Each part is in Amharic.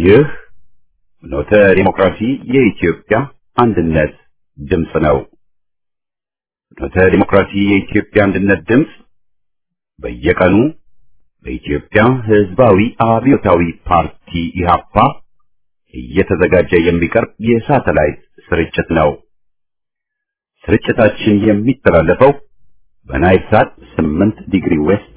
ይህ ኖተ ዲሞክራሲ የኢትዮጵያ አንድነት ድምፅ ነው። ኖተ ዲሞክራሲ የኢትዮጵያ አንድነት ድምፅ በየቀኑ በኢትዮጵያ ሕዝባዊ አብዮታዊ ፓርቲ ኢህአፓ እየተዘጋጀ የሚቀርብ የሳተላይት ስርጭት ነው። ስርጭታችን የሚተላለፈው በናይል ሳት 8 ዲግሪ ዌስት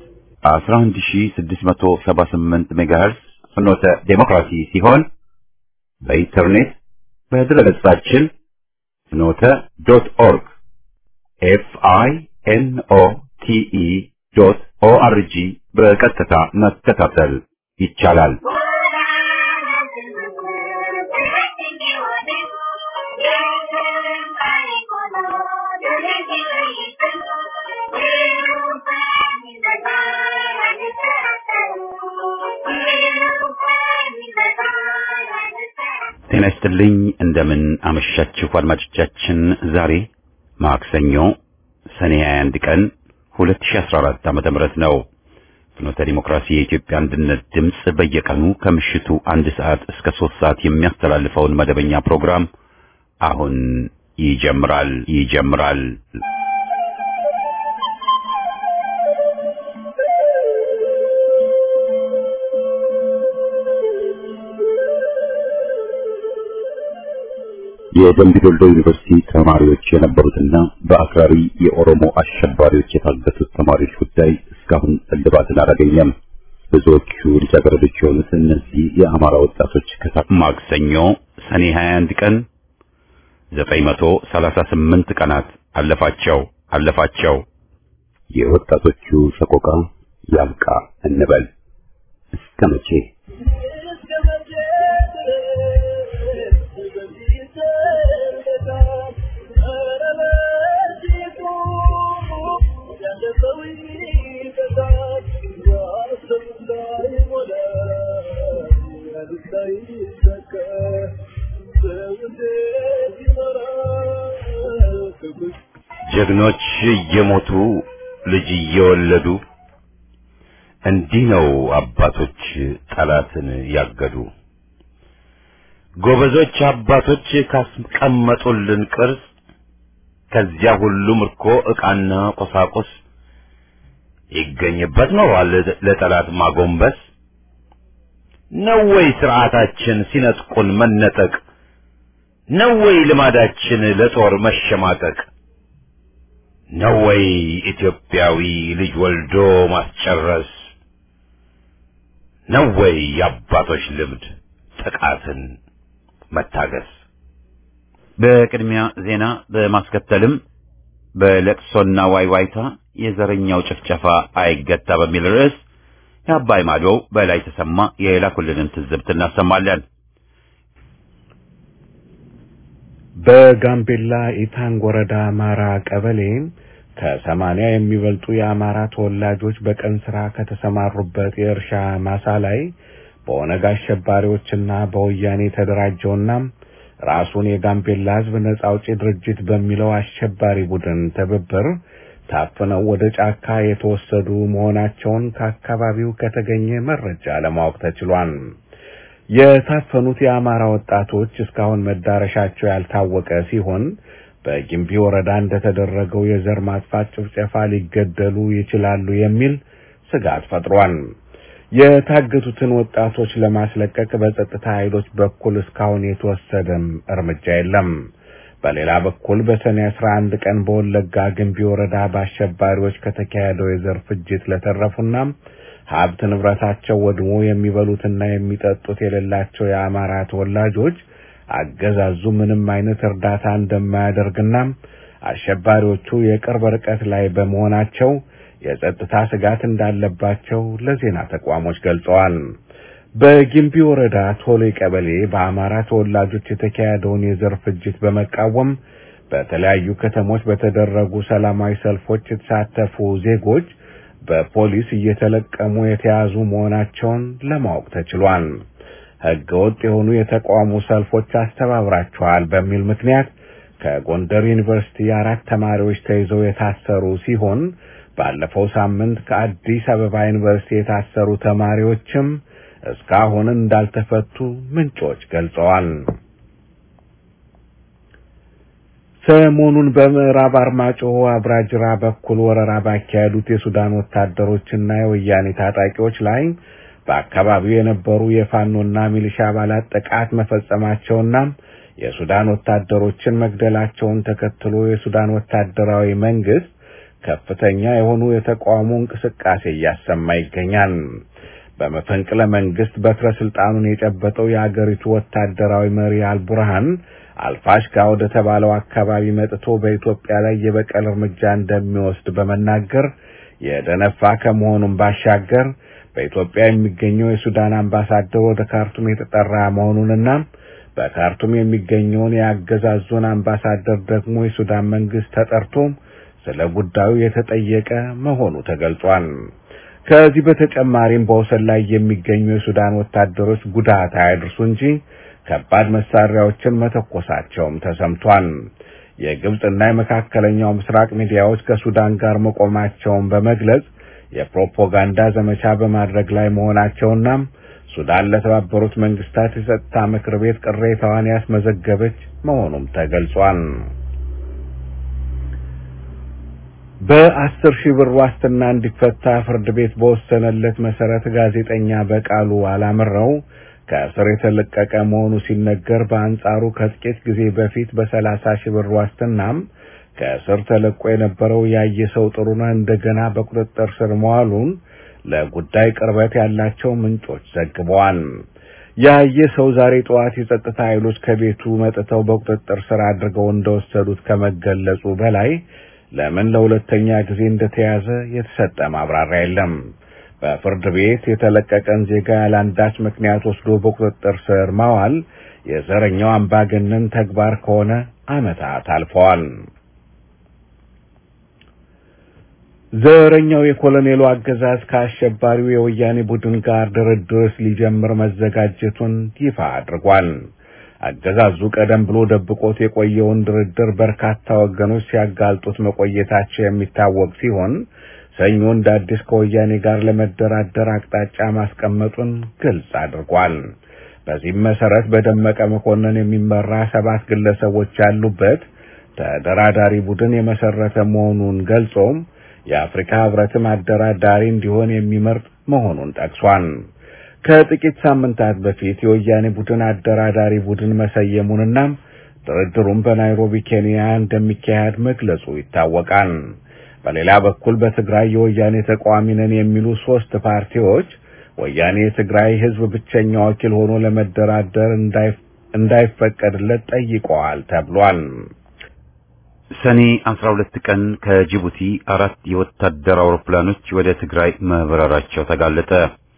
11678 ሜጋሄርስ ፍኖተ ዴሞክራሲ ሲሆን በኢንተርኔት በድረገጻችን ፍኖተ ዶት ኦርግ ኤፍ አይ ኤን ኦ ቲ ኢ ዶት ኦ አር ጂ በቀጥታ መከታተል ይቻላል። ጤና ይስጥልኝ። እንደምን አመሻችሁ አድማጮቻችን። ዛሬ ማክሰኞ ሰኔ 21 ቀን 2014 ዓመተ ምህረት ነው። ፍኖተ ዲሞክራሲ የኢትዮጵያ አንድነት ድምፅ በየቀኑ ከምሽቱ አንድ ሰዓት እስከ ሶስት ሰዓት የሚያስተላልፈውን መደበኛ ፕሮግራም አሁን ይጀምራል ይጀምራል። የደምቢ ዶሎ ዩኒቨርሲቲ ተማሪዎች የነበሩትና በአክራሪ የኦሮሞ አሸባሪዎች የታገቱት ተማሪዎች ጉዳይ እስካሁን እልባትን አላገኘም። ብዙዎቹ ልጃገረዶች የሆኑት እነዚህ የአማራ ወጣቶች ከሳ ማክሰኞ ሰኔ 21 ቀን 938 ቀናት አለፋቸው አለፋቸው። የወጣቶቹ ሰቆቃ ያብቃ እንበል እስከ መቼ? ጀግኖች እየሞቱ ልጅ እየወለዱ እንዲህ ነው አባቶች ጠላትን ያገዱ። ጎበዞች አባቶች ካስቀመጡልን ቅርስ ከዚያ ሁሉ ምርኮ ዕቃና ቁሳቁስ ይገኝበት ኖሯል ለጠላት ማጎንበስ ነው ወይ ስርዓታችን ሲነጥቁን መነጠቅ ነው ወይ ልማዳችን ለጦር መሸማቀቅ ነው ወይ ኢትዮጵያዊ ልጅ ወልዶ ማስጨረስ ነው ወይ የአባቶች ልምድ ጥቃትን መታገስ? በቅድሚያ ዜና በማስከተልም በለቅሶና ዋይዋይታ የዘረኛው ጭፍጨፋ አይገታ በሚል ርዕስ የአባይ ማዶ በላይ ተሰማ የላኩልንን ትዝብት እናሰማለን። በጋምቤላ ኢታንግ ወረዳ አማራ ቀበሌ ከሰማንያ የሚበልጡ የአማራ ተወላጆች በቀን ስራ ከተሰማሩበት የእርሻ ማሳ ላይ በኦነግ አሸባሪዎችና በወያኔ የተደራጀውና ራሱን የጋምቤላ ሕዝብ ነጻ አውጪ ድርጅት በሚለው አሸባሪ ቡድን ትብብር ታፍነው ወደ ጫካ የተወሰዱ መሆናቸውን ከአካባቢው ከተገኘ መረጃ ለማወቅ ተችሏል። የታፈኑት የአማራ ወጣቶች እስካሁን መዳረሻቸው ያልታወቀ ሲሆን በጊምቢ ወረዳ እንደተደረገው የዘር ማጥፋት ጭፍጨፋ ሊገደሉ ይችላሉ የሚል ስጋት ፈጥሯል። የታገቱትን ወጣቶች ለማስለቀቅ በጸጥታ ኃይሎች በኩል እስካሁን የተወሰደም እርምጃ የለም። በሌላ በኩል በሰኔ 11 ቀን በወለጋ ግንቢ ወረዳ በአሸባሪዎች ከተካሄደው የዘር ፍጅት ለተረፉና ሀብት ንብረታቸው ወድሞ የሚበሉትና የሚጠጡት የሌላቸው የአማራ ተወላጆች አገዛዙ ምንም አይነት እርዳታ እንደማያደርግና አሸባሪዎቹ የቅርብ ርቀት ላይ በመሆናቸው የጸጥታ ስጋት እንዳለባቸው ለዜና ተቋሞች ገልጸዋል። በጊምቢ ወረዳ ቶሌ ቀበሌ በአማራ ተወላጆች የተካሄደውን የዘር ፍጅት በመቃወም በተለያዩ ከተሞች በተደረጉ ሰላማዊ ሰልፎች የተሳተፉ ዜጎች በፖሊስ እየተለቀሙ የተያዙ መሆናቸውን ለማወቅ ተችሏል። ሕገ ወጥ የሆኑ የተቃውሞ ሰልፎች አስተባብራቸዋል በሚል ምክንያት ከጎንደር ዩኒቨርሲቲ አራት ተማሪዎች ተይዘው የታሰሩ ሲሆን ባለፈው ሳምንት ከአዲስ አበባ ዩኒቨርሲቲ የታሰሩ ተማሪዎችም እስካሁን እንዳልተፈቱ ምንጮች ገልጸዋል። ሰሞኑን በምዕራብ አርማጭሆ አብራጅራ በኩል ወረራ ባካሄዱት የሱዳን ወታደሮችና የወያኔ ታጣቂዎች ላይ በአካባቢው የነበሩ የፋኖና ሚሊሻ አባላት ጥቃት መፈጸማቸውና የሱዳን ወታደሮችን መግደላቸውን ተከትሎ የሱዳን ወታደራዊ መንግስት ከፍተኛ የሆኑ የተቃውሞ እንቅስቃሴ እያሰማ ይገኛል። በመፈንቅለ መንግስት በትረ ስልጣኑን የጨበጠው የአገሪቱ ወታደራዊ መሪ አልቡርሃን አልፋሽጋ ወደ ተባለው አካባቢ መጥቶ በኢትዮጵያ ላይ የበቀል እርምጃ እንደሚወስድ በመናገር የደነፋ ከመሆኑም ባሻገር በኢትዮጵያ የሚገኘው የሱዳን አምባሳደር ወደ ካርቱም የተጠራ መሆኑንና በካርቱም የሚገኘውን የአገዛዙን አምባሳደር ደግሞ የሱዳን መንግስት ተጠርቶ ስለ ጉዳዩ የተጠየቀ መሆኑ ተገልጿል። ከዚህ በተጨማሪም በወሰን ላይ የሚገኙ የሱዳን ወታደሮች ጉዳት አያድርሱ እንጂ ከባድ መሳሪያዎችን መተኮሳቸውም ተሰምቷል። የግብፅና የመካከለኛው ምስራቅ ሚዲያዎች ከሱዳን ጋር መቆማቸውን በመግለጽ የፕሮፓጋንዳ ዘመቻ በማድረግ ላይ መሆናቸውና ሱዳን ለተባበሩት መንግስታት የጸጥታ ምክር ቤት ቅሬታዋን ያስመዘገበች መሆኑም ተገልጿል። በአስር ሺህ ብር ዋስትና እንዲፈታ ፍርድ ቤት በወሰነለት መሰረት ጋዜጠኛ በቃሉ አላምረው ከእስር የተለቀቀ መሆኑ ሲነገር፣ በአንጻሩ ከጥቂት ጊዜ በፊት በሰላሳ ሺህ ብር ዋስትናም ከእስር ተለቆ የነበረው ያየ ሰው ጥሩነህ እንደገና በቁጥጥር ስር መዋሉን ለጉዳይ ቅርበት ያላቸው ምንጮች ዘግበዋል። ያየ ሰው ዛሬ ጠዋት የጸጥታ ኃይሎች ከቤቱ መጥተው በቁጥጥር ስር አድርገው እንደወሰዱት ከመገለጹ በላይ ለምን ለሁለተኛ ጊዜ እንደተያዘ የተሰጠ ማብራሪያ የለም። በፍርድ ቤት የተለቀቀን ዜጋ ያለአንዳች ምክንያት ወስዶ በቁጥጥር ስር ማዋል የዘረኛው አምባገነን ተግባር ከሆነ ዓመታት አልፈዋል። ዘረኛው የኮሎኔሉ አገዛዝ ከአሸባሪው የወያኔ ቡድን ጋር ድርድር ሊጀምር መዘጋጀቱን ይፋ አድርጓል። አገዛዙ ቀደም ብሎ ደብቆት የቆየውን ድርድር በርካታ ወገኖች ሲያጋልጡት መቆየታቸው የሚታወቅ ሲሆን ሰኞ እንደ አዲስ ከወያኔ ጋር ለመደራደር አቅጣጫ ማስቀመጡን ግልጽ አድርጓል። በዚህም መሰረት በደመቀ መኮንን የሚመራ ሰባት ግለሰቦች ያሉበት ተደራዳሪ ቡድን የመሰረተ መሆኑን ገልጾም የአፍሪካ ሕብረትም አደራዳሪ እንዲሆን የሚመርጥ መሆኑን ጠቅሷል። ከጥቂት ሳምንታት በፊት የወያኔ ቡድን አደራዳሪ ቡድን መሰየሙንና ድርድሩም በናይሮቢ ኬንያ እንደሚካሄድ መግለጹ ይታወቃል። በሌላ በኩል በትግራይ የወያኔ ተቃዋሚ ነን የሚሉ ሶስት ፓርቲዎች ወያኔ የትግራይ ሕዝብ ብቸኛ ወኪል ሆኖ ለመደራደር እንዳይፈቀድለት ጠይቀዋል ተብሏል። ሰኔ 12 ቀን ከጅቡቲ አራት የወታደር አውሮፕላኖች ወደ ትግራይ መብረራቸው ተጋለጠ።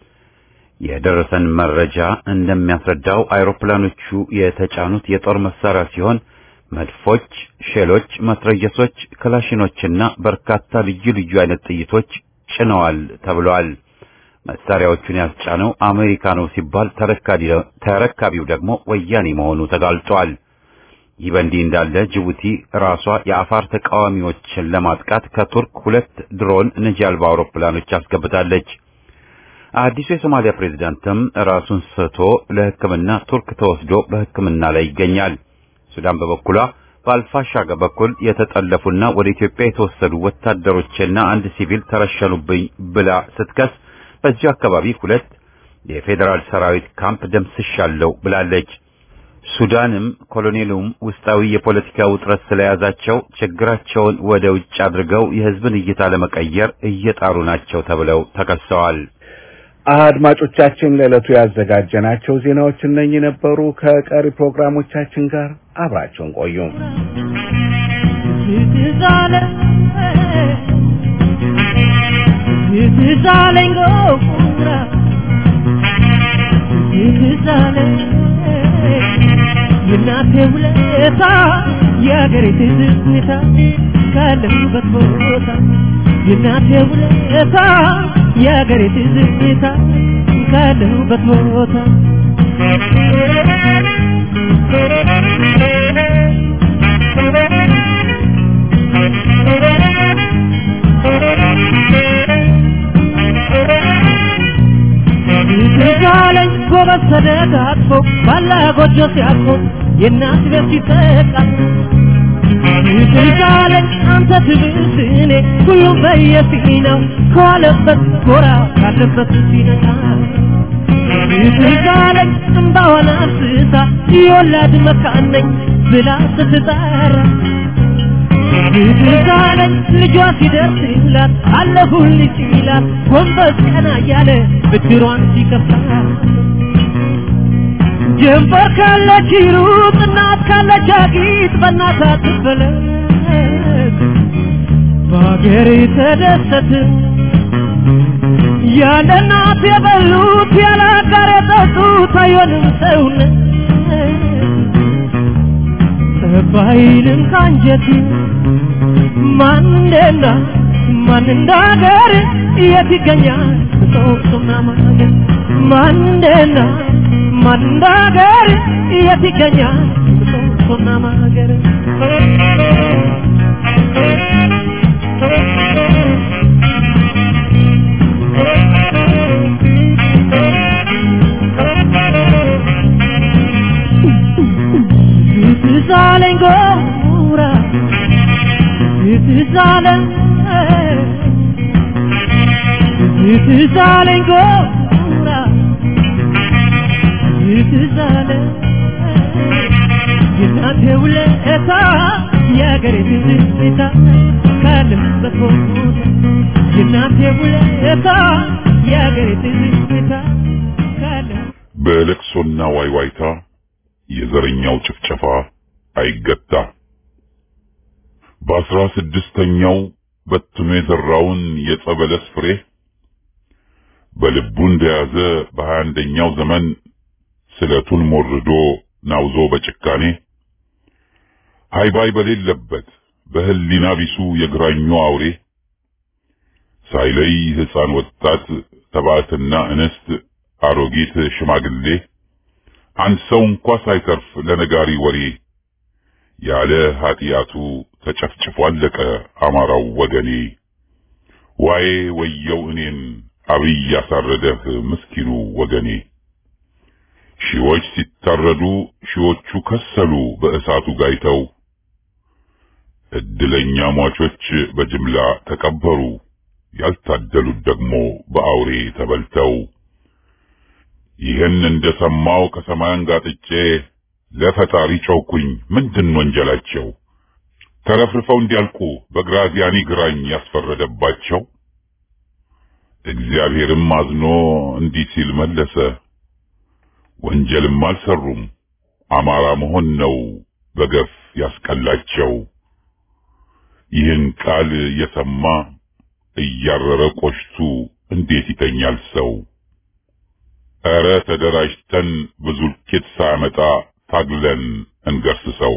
የደረሰን መረጃ እንደሚያስረዳው አውሮፕላኖቹ የተጫኑት የጦር መሳሪያ ሲሆን መድፎች፣ ሼሎች፣ መትረየሶች፣ ክላሽኖችና በርካታ ልዩ ልዩ አይነት ጥይቶች ጭነዋል ተብሏል። መሳሪያዎቹን ያስጫነው አሜሪካ ነው ሲባል ተረካቢው ደግሞ ወያኔ መሆኑ ተጋልጧል። ይህ በእንዲህ እንዳለ ጅቡቲ ራሷ የአፋር ተቃዋሚዎችን ለማጥቃት ከቱርክ ሁለት ድሮን ነጂ አልባ አውሮፕላኖች አስገብታለች። አዲሱ የሶማሊያ ፕሬዝዳንትም ራሱን ስቶ ለሕክምና ቱርክ ተወስዶ በሕክምና ላይ ይገኛል። ሱዳን በበኩሏ በአልፋሻጋ በኩል የተጠለፉና ወደ ኢትዮጵያ የተወሰዱ ወታደሮችና አንድ ሲቪል ተረሸኑብኝ ብላ ስትከስ በዚሁ አካባቢ ሁለት የፌዴራል ሰራዊት ካምፕ ደምስሻለሁ ብላለች። ሱዳንም ኮሎኔሉም ውስጣዊ የፖለቲካ ውጥረት ስለያዛቸው ችግራቸውን ወደ ውጭ አድርገው የህዝብን እይታ ለመቀየር እየጣሩ ናቸው ተብለው ተከሰዋል። አድማጮቻችን ለዕለቱ ያዘጋጀናቸው ዜናዎች እነኚህ ነበሩ። ከቀሪ ፕሮግራሞቻችን ጋር አብራችሁን ቆዩ። የእናቴ ውለታ የአገሬ ትዝታ ካለሁበት ቦታ የእናቴ ውለታ የአገሬ ትዝታ ካለሁበት ቦታ ትዛለ ጎበዝ ተደጋግፎ ባላ ጎጆ ሲያቆ የእናት ቤት ሲጠቃ ትዛለኝ አንተ ትብስ እኔ ሁሉም በየፊናው ከዋለበት ጎራ ካለበት ሲነቃ ትዛለኝ እምባዋን አፍስሳ የወላድ መካን ነኝ ብላ ስትጠራ ትዛለኝ ልጇ ሲደርስላት አለሁልሽ ይላት ጎንበስ ቀና እያለ ብድሯን ሲከፍላ ጀንበር ካለች ይሩጥ እናት ካለች አጊጥ በእናት አትበለጥ በሀገር ተደሰት ያለ እናት የበሉት ያለ አጋር የጠጡት አይሆንም ሰውነት ጠባይንም ካንጀት ማን እንደና ማን እንደ ሀገር የት ይገኛል ሶስቱና ማገር ማን እንደና ማን እንደ ሀገር የት ይገኛል ሶስቱና ማገር ትዛለኝ ጎራ ትዛለኝ ትዛለኝ ጎራ ትዛለኝ የእናቴ ውለታ የአገሬ ትዝታ ካለሁበት ቦታ የእናቴ ውለታ የአገሬ ትዝታ ካለሁ በለቅሶና ዋይዋይታ የዘረኛው ጭፍጨፋ አይገታ። በአስራ ስድስተኛው በትኖ የዘራውን የጸበለስ ፍሬ በልቡ እንደያዘ በሀያ አንደኛው ዘመን ስለቱን ሞርዶ ናውዞ በጭካኔ ሃይባይ በሌለበት በህሊና ቢሱ የግራኙ አውሬ ሳይለይ ሕፃን፣ ወጣት፣ ተባዕትና እንስት፣ አሮጊት፣ ሽማግሌ አንድ ሰው እንኳ ሳይተርፍ ለነጋሪ ወሬ ያለ ኃጢአቱ ተጨፍጭፎ አለቀ አማራው ወገኔ። ዋዬ ወየው እኔን አብይ ያሳረደህ ምስኪኑ ወገኔ። ሺዎች ሲታረዱ ሺዎቹ ከሰሉ በእሳቱ ጋይተው፣ እድለኛ ሟቾች በጅምላ ተቀበሩ፣ ያልታደሉት ደግሞ በአውሬ ተበልተው። ይህን እንደሰማው ከሰማያን ጋጥጬ ለፈጣሪ ጮኩኝ፣ ምንድን ወንጀላቸው? ተረፍርፈው እንዲያልቁ በግራዚያኒ ግራኝ ያስፈረደባቸው። እግዚአብሔርም አዝኖ እንዲህ ሲል መለሰ፣ ወንጀልም አልሰሩም፣ አማራ መሆን ነው በገፍ ያስቀላቸው። ይህን ቃል የሰማ እያረረ ቆሽቱ እንዴት ይተኛል ሰው? ኧረ ተደራጅተን ብዙ ልኬት ሳያመጣ ታግለን እንገርስሰው።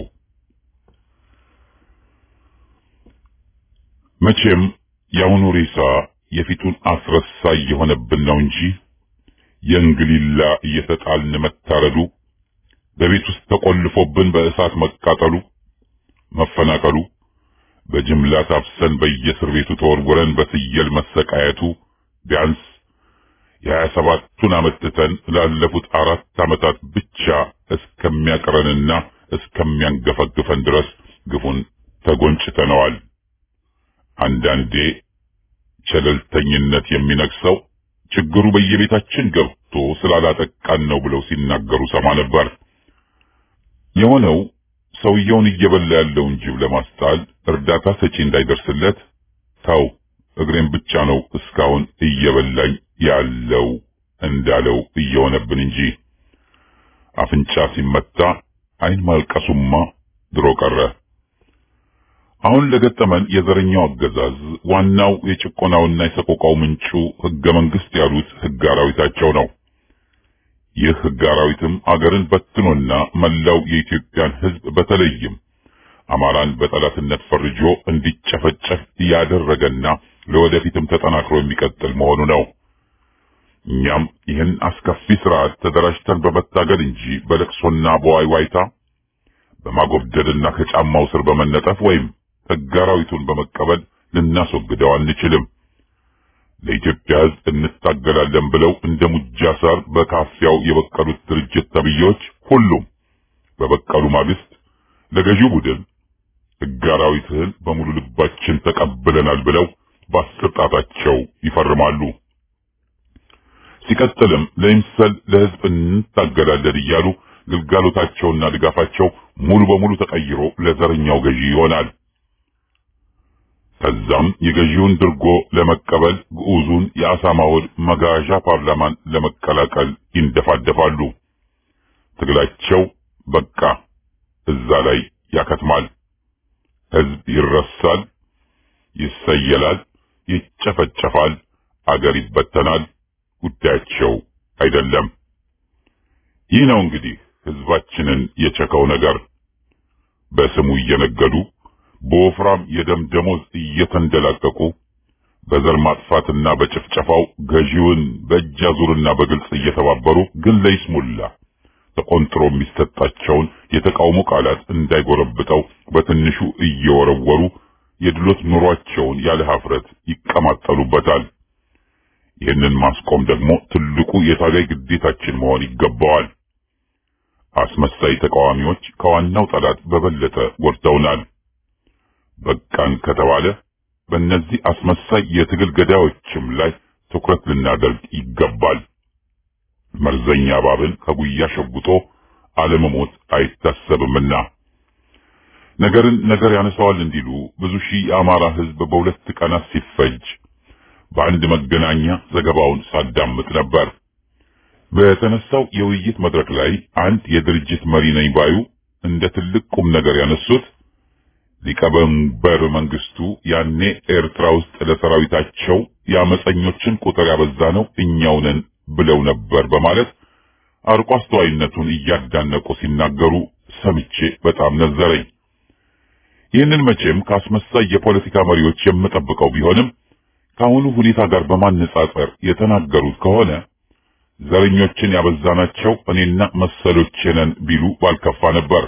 መቼም የአሁኑ ሬሳ የፊቱን አስረሳ እየሆነብን ነው እንጂ የእንግሊላ እየተጣልን መታረዱ፣ በቤት ውስጥ ተቆልፎብን በእሳት መቃጠሉ፣ መፈናቀሉ፣ በጅምላ ታፍሰን በየእስር ቤቱ ተወርውረን በፍየል መሰቃየቱ ቢያንስ የሀያ ሰባቱን ዓመት ትተን ላለፉት አራት ዓመታት ብቻ እስከሚያቀረንና እስከሚያንገፈግፈን ድረስ ግፉን ተጎንጭተነዋል። አንዳንዴ ቸለልተኝነት የሚነግሰው ችግሩ በየቤታችን ገብቶ ስላላጠቃን ነው ብለው ሲናገሩ ሰማ ነበር። የሆነው ሰውየውን እየበላ ያለውን ጅብ ለማስጣል እርዳታ ሰጪ እንዳይደርስለት ተው እግሬን ብቻ ነው እስካሁን እየበላኝ ያለው እንዳለው እየሆነብን እንጂ አፍንጫ ሲመታ ዓይን ማልቀሱማ ድሮ ቀረ። አሁን ለገጠመን የዘረኛው አገዛዝ ዋናው የጭቆናውና የሰቆቃው ምንጩ ሕገ መንግሥት ያሉት ሕግ አራዊታቸው ነው። ይህ ሕግ አራዊትም አገርን በትኖና መላው የኢትዮጵያን ሕዝብ በተለይም አማራን በጠላትነት ፈርጆ እንዲጨፈጨፍ ያደረገና ለወደፊትም ተጠናክሮ የሚቀጥል መሆኑ ነው። እኛም ይህን አስከፊ ስርዓት ተደራጅተን በመታገል እንጂ በለቅሶና በዋይዋይታ በማጎብደድና ከጫማው ስር በመነጠፍ ወይም ሕግ አራዊቱን በመቀበል ልናስወግደው አንችልም። ለኢትዮጵያ ሕዝብ እንታገላለን ብለው እንደ ሙጃ ሳር በካፊያው የበቀሉት ድርጅት ተብዬዎች ሁሉም በበቀሉ ማግስት ለገዢው ቡድን ሕገ አራዊትህን በሙሉ ልባችን ተቀብለናል ብለው በአስር ጣታቸው ይፈርማሉ። ሲቀጥልም ለይምሰል ለሕዝብ እንታገላለን እያሉ ግልጋሎታቸውና ድጋፋቸው ሙሉ በሙሉ ተቀይሮ ለዘረኛው ገዢ ይሆናል። ከዛም የገዢውን ድርጎ ለመቀበል ግዑዙን የአሳማ ሆድ መጋዣ ፓርላማን ለመቀላቀል ይንደፋደፋሉ። ትግላቸው በቃ እዛ ላይ ያከትማል። ሕዝብ ይረሳል፣ ይሰየላል፣ ይጨፈጨፋል፣ አገር ይበተናል። ጉዳያቸው አይደለም። ይህ ነው እንግዲህ ሕዝባችንን የቸከው ነገር። በስሙ እየነገዱ በወፍራም የደም ደሞዝ እየተንደላቀቁ በዘር ማጥፋትና በጭፍጨፋው ገዢውን በእጅ አዙርና በግልጽ እየተባበሩ ግን ለይስሙላ ተቆንጥሮ የሚሰጣቸውን የተቃውሞ ቃላት እንዳይጎረብጠው በትንሹ እየወረወሩ የድሎት ኑሯቸውን ያለ ሀፍረት ይቀማጠሉበታል። ይህንን ማስቆም ደግሞ ትልቁ የታጋይ ግዴታችን መሆን ይገባዋል። አስመሳይ ተቃዋሚዎች ከዋናው ጠላት በበለጠ ጎድተውናል። በቃን ከተባለ በእነዚህ አስመሳይ የትግል ገዳዮችም ላይ ትኩረት ልናደርግ ይገባል። መርዘኛ እባብን ከጉያ ሸጉጦ አለመሞት አይታሰብምና ነገርን ነገር ያነሳዋል እንዲሉ ብዙ ሺህ የአማራ ሕዝብ በሁለት ቀናት ሲፈጅ በአንድ መገናኛ ዘገባውን ሳዳምጥ ነበር። በተነሳው የውይይት መድረክ ላይ አንድ የድርጅት መሪ ነኝ ባዩ እንደ ትልቅ ቁም ነገር ያነሱት ሊቀመንበር መንግስቱ ያኔ ኤርትራ ውስጥ ለሰራዊታቸው የአመፀኞችን ቁጥር ያበዛ ነው እኛው ነን ብለው ነበር በማለት አርቆ አስተዋይነቱን እያዳነቁ ሲናገሩ ሰምቼ በጣም ነዘረኝ። ይህንን መቼም ከአስመሳይ የፖለቲካ መሪዎች የምጠብቀው ቢሆንም ከአሁኑ ሁኔታ ጋር በማነጻጸር የተናገሩት ከሆነ ዘረኞችን ያበዛናቸው እኔና መሰሎቼ ነን ቢሉ ባልከፋ ነበር።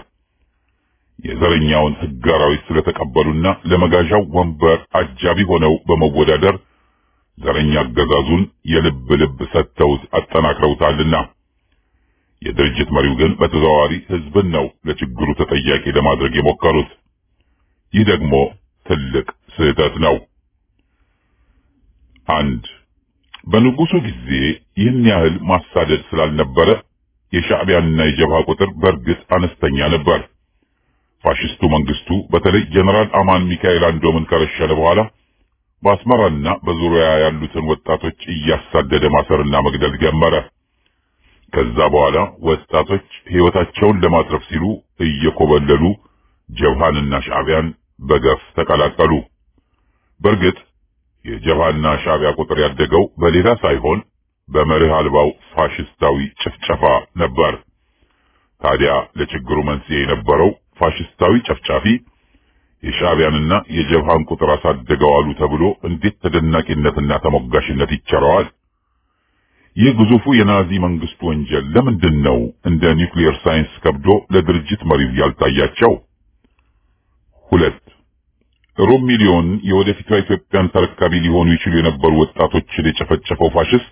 የዘረኛውን ሕግ አራዊት ስለተቀበሉና ለመጋዣው ወንበር አጃቢ ሆነው በመወዳደር ዘረኛ አገዛዙን የልብ ልብ ሰጥተውት አጠናክረውታልና የድርጅት መሪው ግን በተዘዋዋሪ ሕዝብን ነው ለችግሩ ተጠያቂ ለማድረግ የሞከሩት። ይህ ደግሞ ትልቅ ስህተት ነው። አንድ በንጉሱ ጊዜ ይህን ያህል ማሳደድ ስላልነበረ የሻዕቢያንና የጀብሃ ቁጥር በእርግጥ አነስተኛ ነበር። ፋሽስቱ መንግስቱ በተለይ ጀነራል አማን ሚካኤል አንዶምን ከረሸነ በኋላ በአስመራና በዙሪያ ያሉትን ወጣቶች እያሳደደ ማሰርና መግደል ጀመረ። ከዛ በኋላ ወጣቶች ሕይወታቸውን ለማትረፍ ሲሉ እየኮበለሉ ጀብሃንና ሻዕቢያን በገፍ ተቀላቀሉ። በእርግጥ የጀብሃና ሻዕቢያ ቁጥር ያደገው በሌላ ሳይሆን በመርህ አልባው ፋሽስታዊ ጭፍጨፋ ነበር። ታዲያ ለችግሩ መንስኤ የነበረው ፋሽስታዊ ጨፍጫፊ የሻዕቢያንና የጀብሃን ቁጥር አሳደገዋሉ ተብሎ እንዴት ተደናቂነትና ተሞጋሽነት ይቸረዋል? ይህ ግዙፉ የናዚ መንግስት ወንጀል ለምንድን ነው እንደ ኒውክሊየር ሳይንስ ከብዶ ለድርጅት መሪው ያልታያቸው? ሁለት ሩብ ሚሊዮን የወደፊቷ ኢትዮጵያን ተረካቢ ሊሆኑ ይችሉ የነበሩ ወጣቶችን የጨፈጨፈው ፋሽስት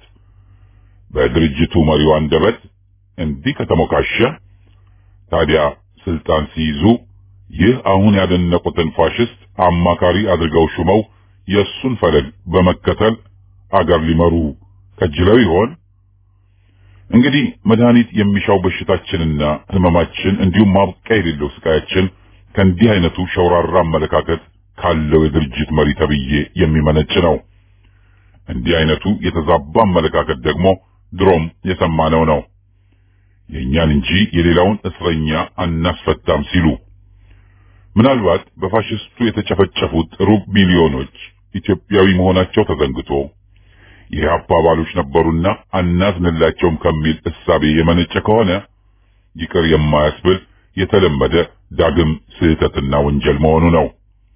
በድርጅቱ መሪው አንደበት እንዲህ ከተሞካሸ ታዲያ ስልጣን ሲይዙ ይህ አሁን ያደነቁትን ፋሽስት አማካሪ አድርገው ሹመው የእሱን ፈለግ በመከተል አገር ሊመሩ ከጅለው ይሆን? እንግዲህ መድኃኒት የሚሻው በሽታችንና ህመማችን እንዲሁም ማብቂያ የሌለው ስቃያችን ከእንዲህ አይነቱ ሸውራራ አመለካከት ካለው የድርጅት መሪ ተብዬ የሚመነጭ ነው። እንዲህ አይነቱ የተዛባ አመለካከት ደግሞ ድሮም የሰማነው ነው። የእኛን እንጂ የሌላውን እስረኛ አናስፈታም ሲሉ ምናልባት በፋሽስቱ የተጨፈጨፉት ሩብ ሚሊዮኖች ኢትዮጵያዊ መሆናቸው ተዘንግቶ የኢህአፓ አባሎች ነበሩና አናዝንላቸውም ከሚል እሳቤ የመነጨ ከሆነ ይቅር የማያስብል የተለመደ ዳግም ስህተትና ወንጀል መሆኑ ነው።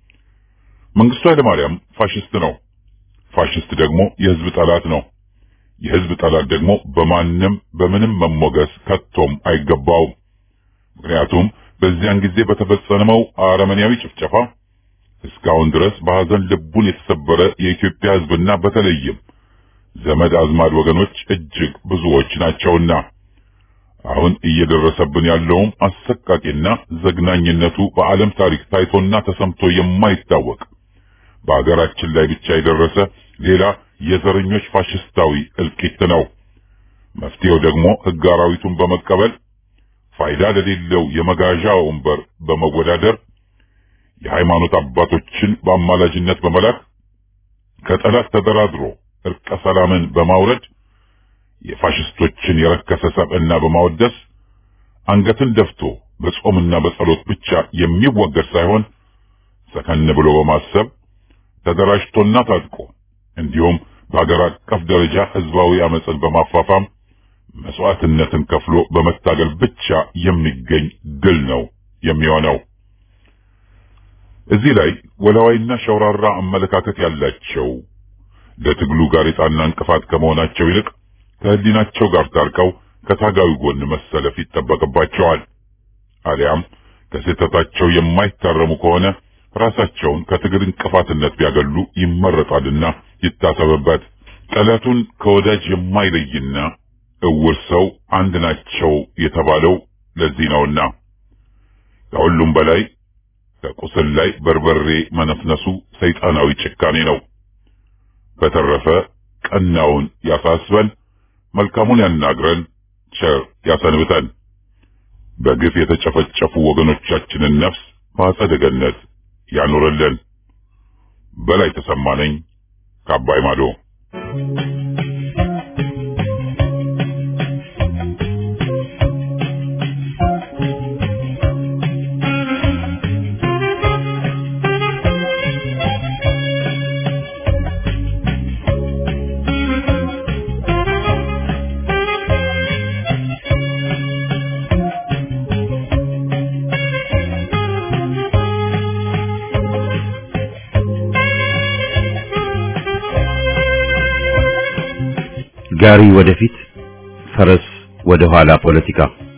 መንግስቱ ኃይለማርያም ፋሽስት ነው። ፋሽስት ደግሞ የህዝብ ጠላት ነው። የህዝብ ጠላት ደግሞ በማንም በምንም መሞገስ ከቶም አይገባውም። ምክንያቱም በዚያን ጊዜ በተፈጸመው አረመኔያዊ ጭፍጨፋ እስካሁን ድረስ በሐዘን ልቡን የተሰበረ የኢትዮጵያ ህዝብና በተለይም ዘመድ አዝማድ ወገኖች እጅግ ብዙዎች ናቸውና አሁን እየደረሰብን ያለውም አሰቃቂና ዘግናኝነቱ በዓለም ታሪክ ታይቶና ተሰምቶ የማይታወቅ በአገራችን ላይ ብቻ የደረሰ ሌላ የዘረኞች ፋሽስታዊ እልቂት ነው። መፍትሄው ደግሞ ሕግ አራዊቱን በመቀበል ፋይዳ ለሌለው የመጋዣ ወንበር በመወዳደር የሃይማኖት አባቶችን በአማላጅነት በመላክ ከጠላት ተደራድሮ እርቀ ሰላምን በማውረድ የፋሽስቶችን የረከሰ ሰብዕና በማወደስ አንገትን ደፍቶ በጾምና በጸሎት ብቻ የሚወገድ ሳይሆን ሰከን ብሎ በማሰብ ተደራጅቶና ታጥቆ እንዲሁም በአገር አቀፍ ደረጃ ህዝባዊ አመፅን በማፋፋም መስዋዕትነትን ከፍሎ በመታገል ብቻ የሚገኝ ድል ነው የሚሆነው። እዚህ ላይ ወላዋይና ሸውራራ አመለካከት ያላቸው ለትግሉ ጋሬጣና እንቅፋት ከመሆናቸው ይልቅ ከህሊናቸው ጋር ታርቀው ከታጋዩ ጎን መሰለፍ ይጠበቅባቸዋል። አሊያም ከስህተታቸው የማይታረሙ ከሆነ ራሳቸውን ከትግል እንቅፋትነት ቢያገሉ ይመረጣልና ይታሰብበት። ጠላቱን ከወዳጅ የማይለይና እውር ሰው አንድ ናቸው የተባለው ለዚህ ነውና ከሁሉም በላይ ከቁስል ላይ በርበሬ መነፍነሱ ሰይጣናዊ ጭካኔ ነው። በተረፈ ቀናውን ያሳስበን፣ መልካሙን ያናግረን፣ ቸር ያሰንብተን። በግፍ የተጨፈጨፉ ወገኖቻችንን ነፍስ በአጸደ ገነት ያኑርልን። በላይ ተሰማ ነኝ ከአባይ ማዶ። ጋሪ ወደፊት ፈረስ ወደ ኋላ ፖለቲካ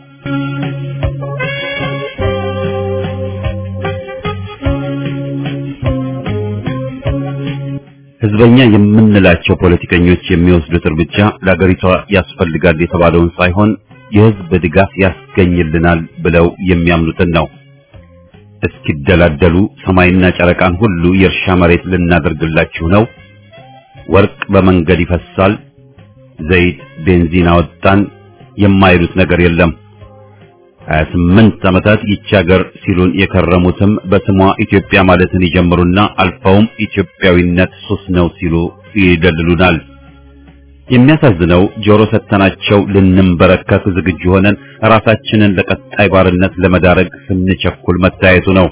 ህዝበኛ የምንላቸው ፖለቲከኞች የሚወስዱት እርምጃ ለአገሪቷ ያስፈልጋል የተባለውን ሳይሆን የህዝብ ድጋፍ ያስገኝልናል ብለው የሚያምኑትን ነው። እስኪደላደሉ ሰማይና ጨረቃን ሁሉ የእርሻ መሬት ልናደርግላችሁ ነው፣ ወርቅ በመንገድ ይፈሳል ዘይት ቤንዚን አወጣን የማይሉት ነገር የለም። 28 ዓመታት ይቺ ሀገር ሲሉን የከረሙትም በስሟ ኢትዮጵያ ማለትን ይጀምሩና አልፈውም ኢትዮጵያዊነት ሱስ ነው ሲሉ ይደልሉናል። የሚያሳዝነው ጆሮ ሰተናቸው ልንንበረከክ ዝግጁ ሆነን ራሳችንን ለቀጣይ ባርነት ለመዳረግ ስንቸኩል መታየቱ ነው።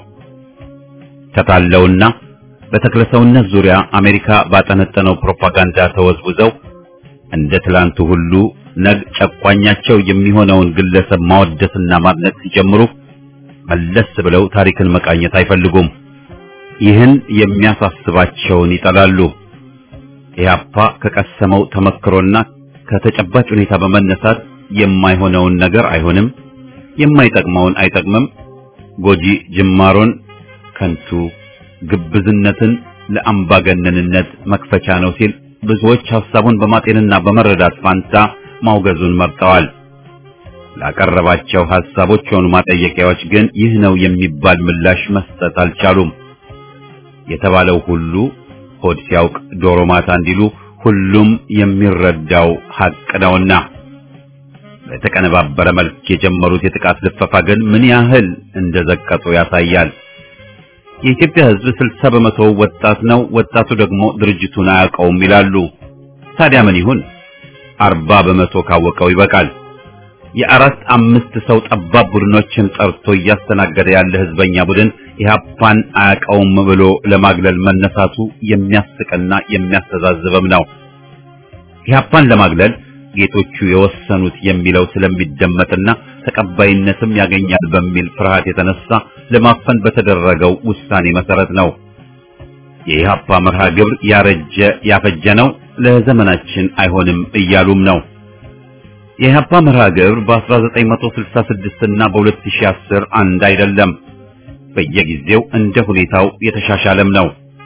ተታለውና በተክለሰውነት ዙሪያ አሜሪካ ባጠነጠነው ፕሮፓጋንዳ ተወዝውዘው እንደ ትላንቱ ሁሉ ነግ ጨቋኛቸው የሚሆነውን ግለሰብ ማወደስና ማድነቅ ሲጀምሩ መለስ ብለው ታሪክን መቃኘት አይፈልጉም። ይህን የሚያሳስባቸውን ይጠላሉ። ኢህአፓ ከቀሰመው ተመክሮና ከተጨባጭ ሁኔታ በመነሳት የማይሆነውን ነገር አይሆንም፣ የማይጠቅመውን አይጠቅምም፣ ጎጂ ጅማሮን ከንቱ፣ ግብዝነትን ለአምባገነንነት መክፈቻ ነው ሲል ብዙዎች ሐሳቡን በማጤንና በመረዳት ፋንታ ማውገዙን መርጠዋል። ላቀረባቸው ሐሳቦች ሆኑ ማጠየቂያዎች ግን ይህ ነው የሚባል ምላሽ መስጠት አልቻሉም። የተባለው ሁሉ ሆድ ሲያውቅ ዶሮ ማታ እንዲሉ ሁሉም የሚረዳው ሐቅ ነውና በተቀነባበረ መልክ የጀመሩት የጥቃት ልፈፋ ግን ምን ያህል እንደዘቀጡ ያሳያል። የኢትዮጵያ ሕዝብ ስልሳ በመቶ ወጣት ነው። ወጣቱ ደግሞ ድርጅቱን አያውቀውም ይላሉ። ታዲያ ምን ይሁን? አርባ በመቶ ካወቀው ይበቃል። የአራት አምስት ሰው ጠባብ ቡድኖችን ጠርቶ እያስተናገደ ያለ ህዝበኛ ቡድን ኢህአፓን አያውቀውም ብሎ ለማግለል መነሳቱ የሚያስቅና የሚያስተዛዝብም ነው። ኢህአፓን ለማግለል ጌቶቹ የወሰኑት የሚለው ስለሚደመጥና ተቀባይነትም ያገኛል በሚል ፍርሃት የተነሳ ለማፈን በተደረገው ውሳኔ መሰረት ነው። የኢህአፓ መርሃ ግብር ያረጀ ያፈጀ ነው፣ ለዘመናችን አይሆንም እያሉም ነው። የኢህአፓ መርሃ ግብር በ1966 እና በ2010 አንድ አይደለም። በየጊዜው እንደ ሁኔታው የተሻሻለም ነው።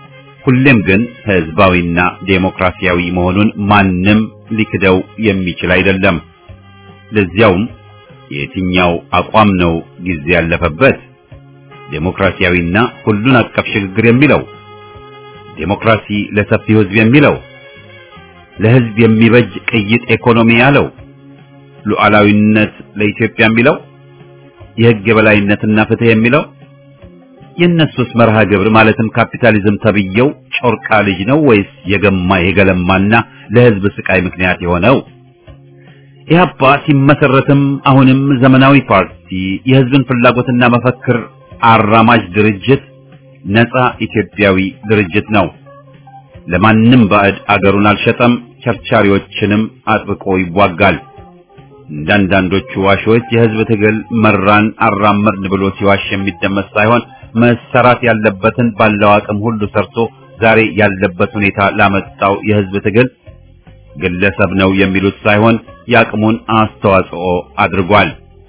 ሁሌም ግን ህዝባዊና ዴሞክራሲያዊ መሆኑን ማንም ሊክደው የሚችል አይደለም። ለዚያውም የትኛው አቋም ነው ጊዜ ያለፈበት? ዴሞክራሲያዊና ሁሉን አቀፍ ሽግግር የሚለው ዴሞክራሲ ለሰፊው ህዝብ የሚለው ለህዝብ የሚበጅ ቅይጥ ኢኮኖሚ ያለው ሉዓላዊነት ለኢትዮጵያ የሚለው የህግ የበላይነትና ፍትህ የሚለው የእነሱስ መርሃ ግብር ማለትም ካፒታሊዝም ተብየው ጮርቃ ልጅ ነው ወይስ የገማ የገለማና ለህዝብ ስቃይ ምክንያት የሆነው? ኢህአፓ ሲመሰረትም አሁንም ዘመናዊ ፓርቲ የህዝብን ፍላጎትና መፈክር አራማጅ ድርጅት ነፃ ኢትዮጵያዊ ድርጅት ነው። ለማንም ባዕድ አገሩን አልሸጠም፣ ቸርቻሪዎችንም አጥብቆ ይዋጋል። እንዳንዳንዶቹ ዋሾች የህዝብ ትግል መራን አራመድን ብሎ ሲዋሽ የሚደመጥ ሳይሆን መሰራት ያለበትን ባለው አቅም ሁሉ ሰርቶ ዛሬ ያለበት ሁኔታ ላመጣው የህዝብ ትግል ግለሰብ ነው የሚሉት ሳይሆን የአቅሙን አስተዋጽኦ አድርጓል።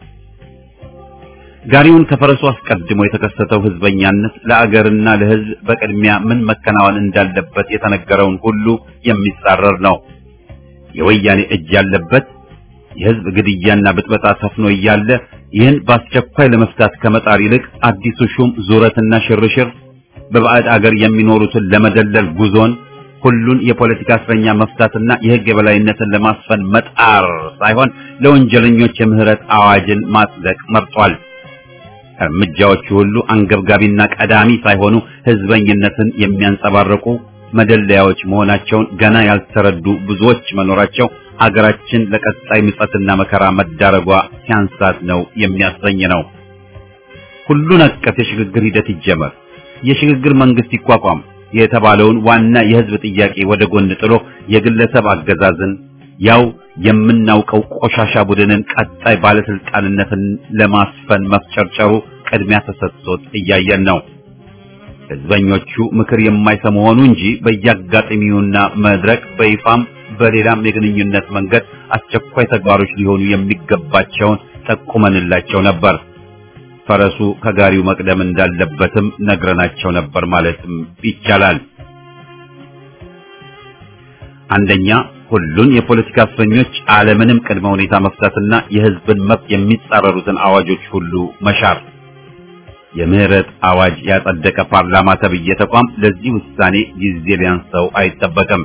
ጋሪውን ከፈረሱ አስቀድሞ የተከሰተው ህዝበኛነት ለአገርና ለህዝብ በቅድሚያ ምን መከናወን እንዳለበት የተነገረውን ሁሉ የሚጻረር ነው። የወያኔ እጅ ያለበት የህዝብ ግድያና ብጥበጣ ሰፍኖ እያለ ይህን በአስቸኳይ ለመፍታት ከመጣር ይልቅ አዲሱ ሹም ዙረትና ሽርሽር በባዕድ አገር የሚኖሩትን ለመደለል ጉዞን ሁሉን የፖለቲካ እስረኛ መፍታትና የህግ የበላይነትን ለማስፈን መጣር ሳይሆን ለወንጀለኞች የምህረት አዋጅን ማጽደቅ መርጧል። እርምጃዎቹ ሁሉ አንገብጋቢና ቀዳሚ ሳይሆኑ ህዝበኝነትን የሚያንጸባርቁ መደለያዎች መሆናቸውን ገና ያልተረዱ ብዙዎች መኖራቸው አገራችን ለቀጣይ ምጸትና መከራ መዳረጓ ሲያንሳት ነው የሚያሰኝ ነው። ሁሉን አቀፍ የሽግግር ሂደት ይጀመር፣ የሽግግር መንግስት ይቋቋም የተባለውን ዋና የህዝብ ጥያቄ ወደ ጎን ጥሎ የግለሰብ አገዛዝን ያው የምናውቀው ቆሻሻ ቡድንን ቀጣይ ባለስልጣንነትን ለማስፈን መፍጨርጨሩ ቅድሚያ ተሰጥቶት እያየን ነው። ህዝበኞቹ ምክር የማይሰሙ ሆኑ እንጂ በየአጋጣሚውና መድረክ በይፋም በሌላም የግንኙነት መንገድ አስቸኳይ ተግባሮች ሊሆኑ የሚገባቸውን ጠቁመንላቸው ነበር። ፈረሱ ከጋሪው መቅደም እንዳለበትም ነግረናቸው ነበር ማለትም ይቻላል። አንደኛ ሁሉን የፖለቲካ እስረኞች አለምንም ቅድመ ሁኔታ መፍታትና የህዝብን መብት የሚጻረሩትን አዋጆች ሁሉ መሻር። የምህረት አዋጅ ያጸደቀ ፓርላማ ተብዬ ተቋም ለዚህ ውሳኔ ጊዜ ሊያንሰው አይጠበቅም።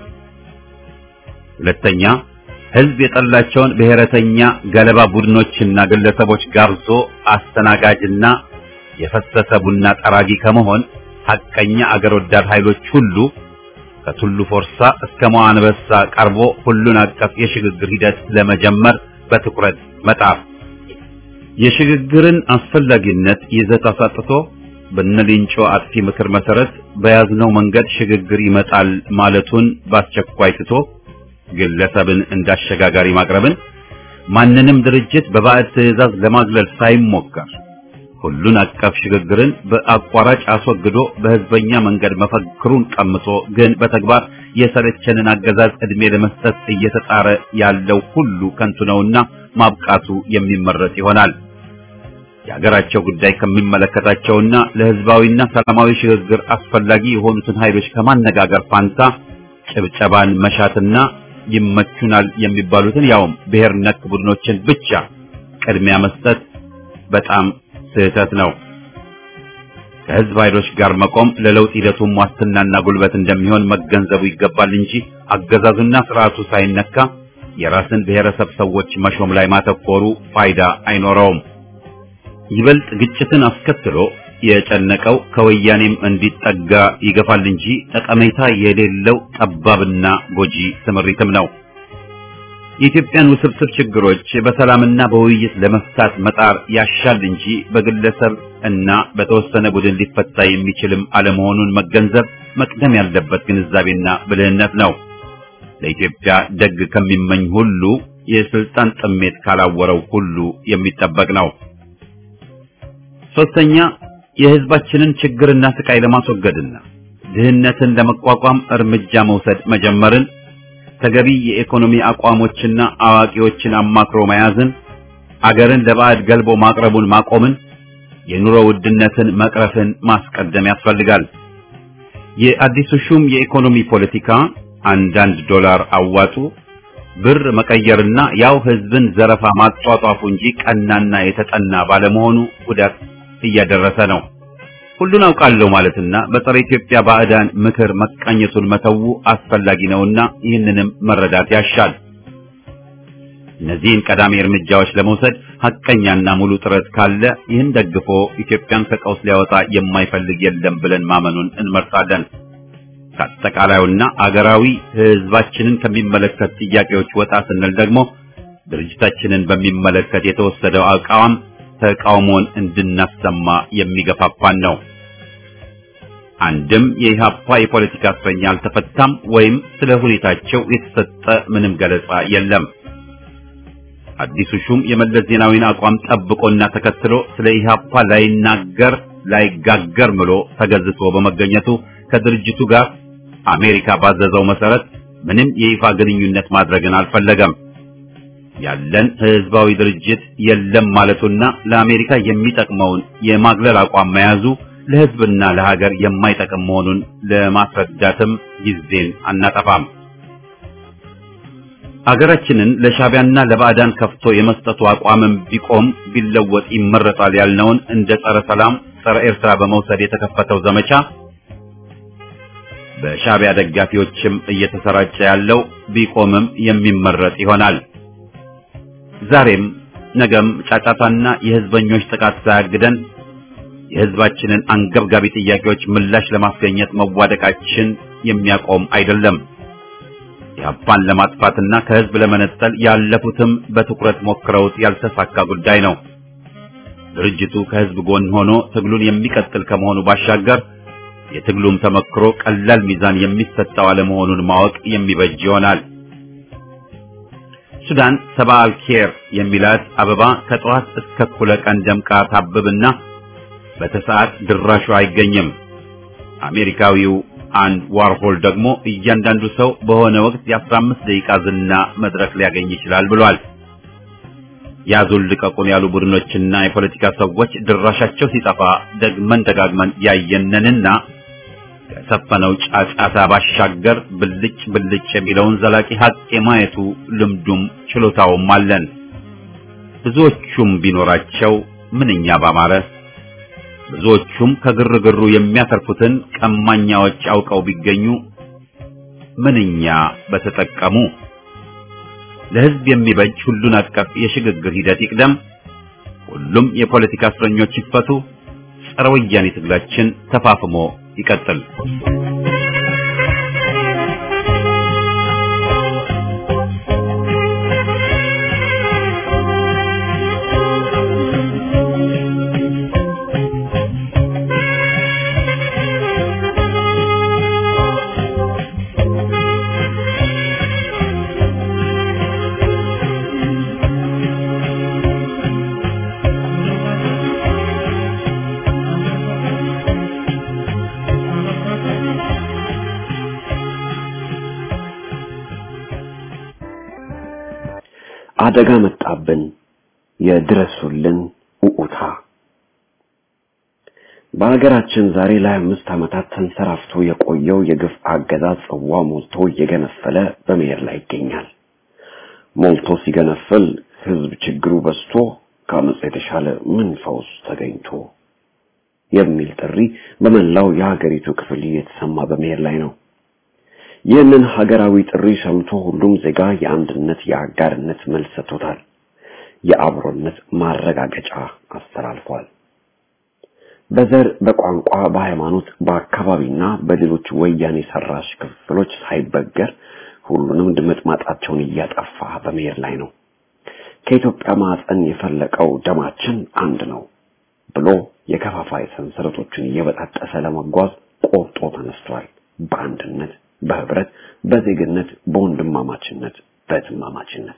ሁለተኛ ህዝብ የጠላቸውን ብሔረተኛ ገለባ ቡድኖችና ግለሰቦች ጋብዞ አስተናጋጅና የፈሰሰ ቡና ጠራጊ ከመሆን ሐቀኛ አገር ወዳድ ኃይሎች ሁሉ ከቱሉ ፎርሳ እስከ መዋንበሳ ቀርቦ ሁሉን አቀፍ የሽግግር ሂደት ለመጀመር በትኩረት መጣር የሽግግርን አስፈላጊነት ይዘት አሳጥቶ በነሊንጮ አጥፊ ምክር መሰረት በያዝነው መንገድ ሽግግር ይመጣል ማለቱን በአስቸኳይ ትቶ ግለሰብን እንዳሸጋጋሪ ማቅረብን ማንንም ድርጅት በባዕድ ትዕዛዝ ለማግለል ሳይሞከር ሁሉን አቀፍ ሽግግርን በአቋራጭ አስወግዶ በህዝበኛ መንገድ መፈክሩን ቀምቶ ግን በተግባር የሰለቸንን አገዛዝ ዕድሜ ለመስጠት እየተጣረ ያለው ሁሉ ከንቱ ነውና ማብቃቱ የሚመረጥ ይሆናል። የሀገራቸው ጉዳይ ከሚመለከታቸውና ለህዝባዊና ሰላማዊ ሽግግር አስፈላጊ የሆኑትን ኃይሎች ከማነጋገር ፋንታ ጭብጨባን መሻትና ይመቹናል የሚባሉትን ያውም ብሔር ነክ ቡድኖችን ብቻ ቅድሚያ መስጠት በጣም ስህተት ነው። ከህዝብ ኃይሎች ጋር መቆም ለለውጥ ሂደቱም ዋስትናና ጉልበት እንደሚሆን መገንዘቡ ይገባል እንጂ አገዛዙና ስርዓቱ ሳይነካ የራስን ብሔረሰብ ሰዎች መሾም ላይ ማተኮሩ ፋይዳ አይኖረውም። ይበልጥ ግጭትን አስከትሎ የጨነቀው ከወያኔም እንዲጠጋ ይገፋል እንጂ ጠቀሜታ የሌለው ጠባብና ጎጂ ስምሪትም ነው። የኢትዮጵያን ውስብስብ ችግሮች በሰላምና በውይይት ለመፍታት መጣር ያሻል እንጂ በግለሰብ እና በተወሰነ ቡድን ሊፈታ የሚችልም አለመሆኑን መገንዘብ መቅደም ያለበት ግንዛቤና ብልህነት ነው። ለኢትዮጵያ ደግ ከሚመኝ ሁሉ የስልጣን ጥሜት ካላወረው ሁሉ የሚጠበቅ ነው። ሶስተኛ የህዝባችንን ችግርና ስቃይ ለማስወገድና ድህነትን ለመቋቋም እርምጃ መውሰድ መጀመርን ተገቢ የኢኮኖሚ አቋሞችና አዋቂዎችን አማክሮ መያዝን አገርን ለባዕድ ገልቦ ማቅረቡን ማቆምን የኑሮ ውድነትን መቅረፍን ማስቀደም ያስፈልጋል። የአዲሱ ሹም የኢኮኖሚ ፖለቲካ አንዳንድ ዶላር አዋጡ ብር መቀየርና ያው ህዝብን ዘረፋ ማጧጧፉ እንጂ ቀናና የተጠና ባለመሆኑ ጉዳት እያደረሰ ነው። ሁሉን አውቃለሁ ማለትና በጸረ ኢትዮጵያ ባዕዳን ምክር መቃኘቱን መተው አስፈላጊ ነውና ይህንንም መረዳት ያሻል። እነዚህን ቀዳሚ እርምጃዎች ለመውሰድ ሐቀኛና ሙሉ ጥረት ካለ ይህን ደግፎ ኢትዮጵያን ከቀውስ ሊያወጣ የማይፈልግ የለም ብለን ማመኑን እንመርጣለን። ከአጠቃላዩና አገራዊ ህዝባችንን ከሚመለከት ጥያቄዎች ወጣ ስንል ደግሞ ድርጅታችንን በሚመለከት የተወሰደው አቋም ተቃውሞን እንድናሰማ የሚገፋፋን ነው። አንድም የኢህአፓ የፖለቲካ እስረኛ አልተፈታም ወይም ስለ ሁኔታቸው የተሰጠ ምንም ገለጻ የለም። አዲሱ ሹም የመለስ ዜናዊን አቋም ጠብቆና ተከትሎ ስለ ኢህአፓ ላይናገር ላይጋገር ምሎ ተገዝቶ በመገኘቱ ከድርጅቱ ጋር አሜሪካ ባዘዘው መሰረት ምንም የይፋ ግንኙነት ማድረግን አልፈለገም። ያለን ህዝባዊ ድርጅት የለም ማለቱና ለአሜሪካ የሚጠቅመውን የማግለል አቋም መያዙ ለህዝብና ለሀገር የማይጠቅም መሆኑን ለማስረዳትም ጊዜን አናጠፋም። አገራችንን ለሻቢያና ለባዕዳን ከፍቶ የመስጠቱ አቋምም ቢቆም ቢለወጥ ይመረጣል ያልነውን እንደ ጸረ ሰላም፣ ጸረ ኤርትራ በመውሰድ የተከፈተው ዘመቻ በሻቢያ ደጋፊዎችም እየተሰራጨ ያለው ቢቆምም የሚመረጥ ይሆናል። ዛሬም ነገም ጫጫታና የህዝበኞች ጥቃት ሳያግደን የህዝባችንን አንገብጋቢ ጥያቄዎች ምላሽ ለማስገኘት መዋደቃችን የሚያቆም አይደለም። ኢህአፓን ለማጥፋትና ከህዝብ ለመነጠል ያለፉትም በትኩረት ሞክረውት ያልተሳካ ጉዳይ ነው። ድርጅቱ ከህዝብ ጎን ሆኖ ትግሉን የሚቀጥል ከመሆኑ ባሻገር የትግሉም ተመክሮ ቀላል ሚዛን የሚሰጠው አለመሆኑን ማወቅ የሚበጅ ይሆናል። ሱዳን ሰባ አልኬር የሚላት አበባ ከጠዋት እስከ እኩለ ቀን ደምቃ ታብብና በተሰዓት ድራሹ አይገኝም። አሜሪካዊው አንድ ዋርሆል ደግሞ እያንዳንዱ ሰው በሆነ ወቅት የአስራ አምስት ደቂቃ ዝና መድረክ ሊያገኝ ይችላል ብሏል። ያዙን ልቀቁን ያሉ ቡድኖችና የፖለቲካ ሰዎች ድራሻቸው ሲጠፋ ደግመን ደጋግመን ያየነንና ከሰፈነው ጫጫታ ባሻገር ብልጭ ብልጭ የሚለውን ዘላቂ ሀቅ የማየቱ ልምዱም ችሎታውም አለን። ብዙዎቹም ቢኖራቸው ምንኛ ባማረ። ብዙዎቹም ከግርግሩ የሚያተርፉትን ቀማኛዎች አውቀው ቢገኙ ምንኛ በተጠቀሙ። ለሕዝብ የሚበጅ ሁሉን አቀፍ የሽግግር ሂደት ይቅደም። ሁሉም የፖለቲካ እስረኞች ይፈቱ። ጸረ ወያኔ ትግላችን ተፋፍሞ ይቀጥል። አደጋ መጣብን፣ የድረሱልን ኡኡታ። በሀገራችን ዛሬ ላይ አምስት ዓመታት ተንሰራፍቶ የቆየው የግፍ አገዛዝ ጽዋ ሞልቶ እየገነፈለ በመሄድ ላይ ይገኛል። ሞልቶ ሲገነፍል ህዝብ ችግሩ በዝቶ ከአመፅ የተሻለ ምን ፈውስ ተገኝቶ የሚል ጥሪ በመላው የሀገሪቱ ክፍል እየተሰማ በመሄድ ላይ ነው። ይህንን ሀገራዊ ጥሪ ሰምቶ ሁሉም ዜጋ የአንድነት የአጋርነት መልስ ሰጥቶታል። የአብሮነት ማረጋገጫ አስተላልፏል። በዘር፣ በቋንቋ፣ በሃይማኖት፣ በአካባቢና በሌሎች ወያኔ ሰራሽ ክፍሎች ሳይበገር ሁሉንም ድምጥማጣቸውን እያጠፋ በመሄድ ላይ ነው። ከኢትዮጵያ ማዕፀን የፈለቀው ደማችን አንድ ነው ብሎ የከፋፋይ ሰንሰለቶችን እየበጣጠሰ ለመጓዝ ቆርጦ ተነስቷል። በአንድነት በህብረት፣ በዜግነት፣ በወንድማማችነት፣ በትማማችነት።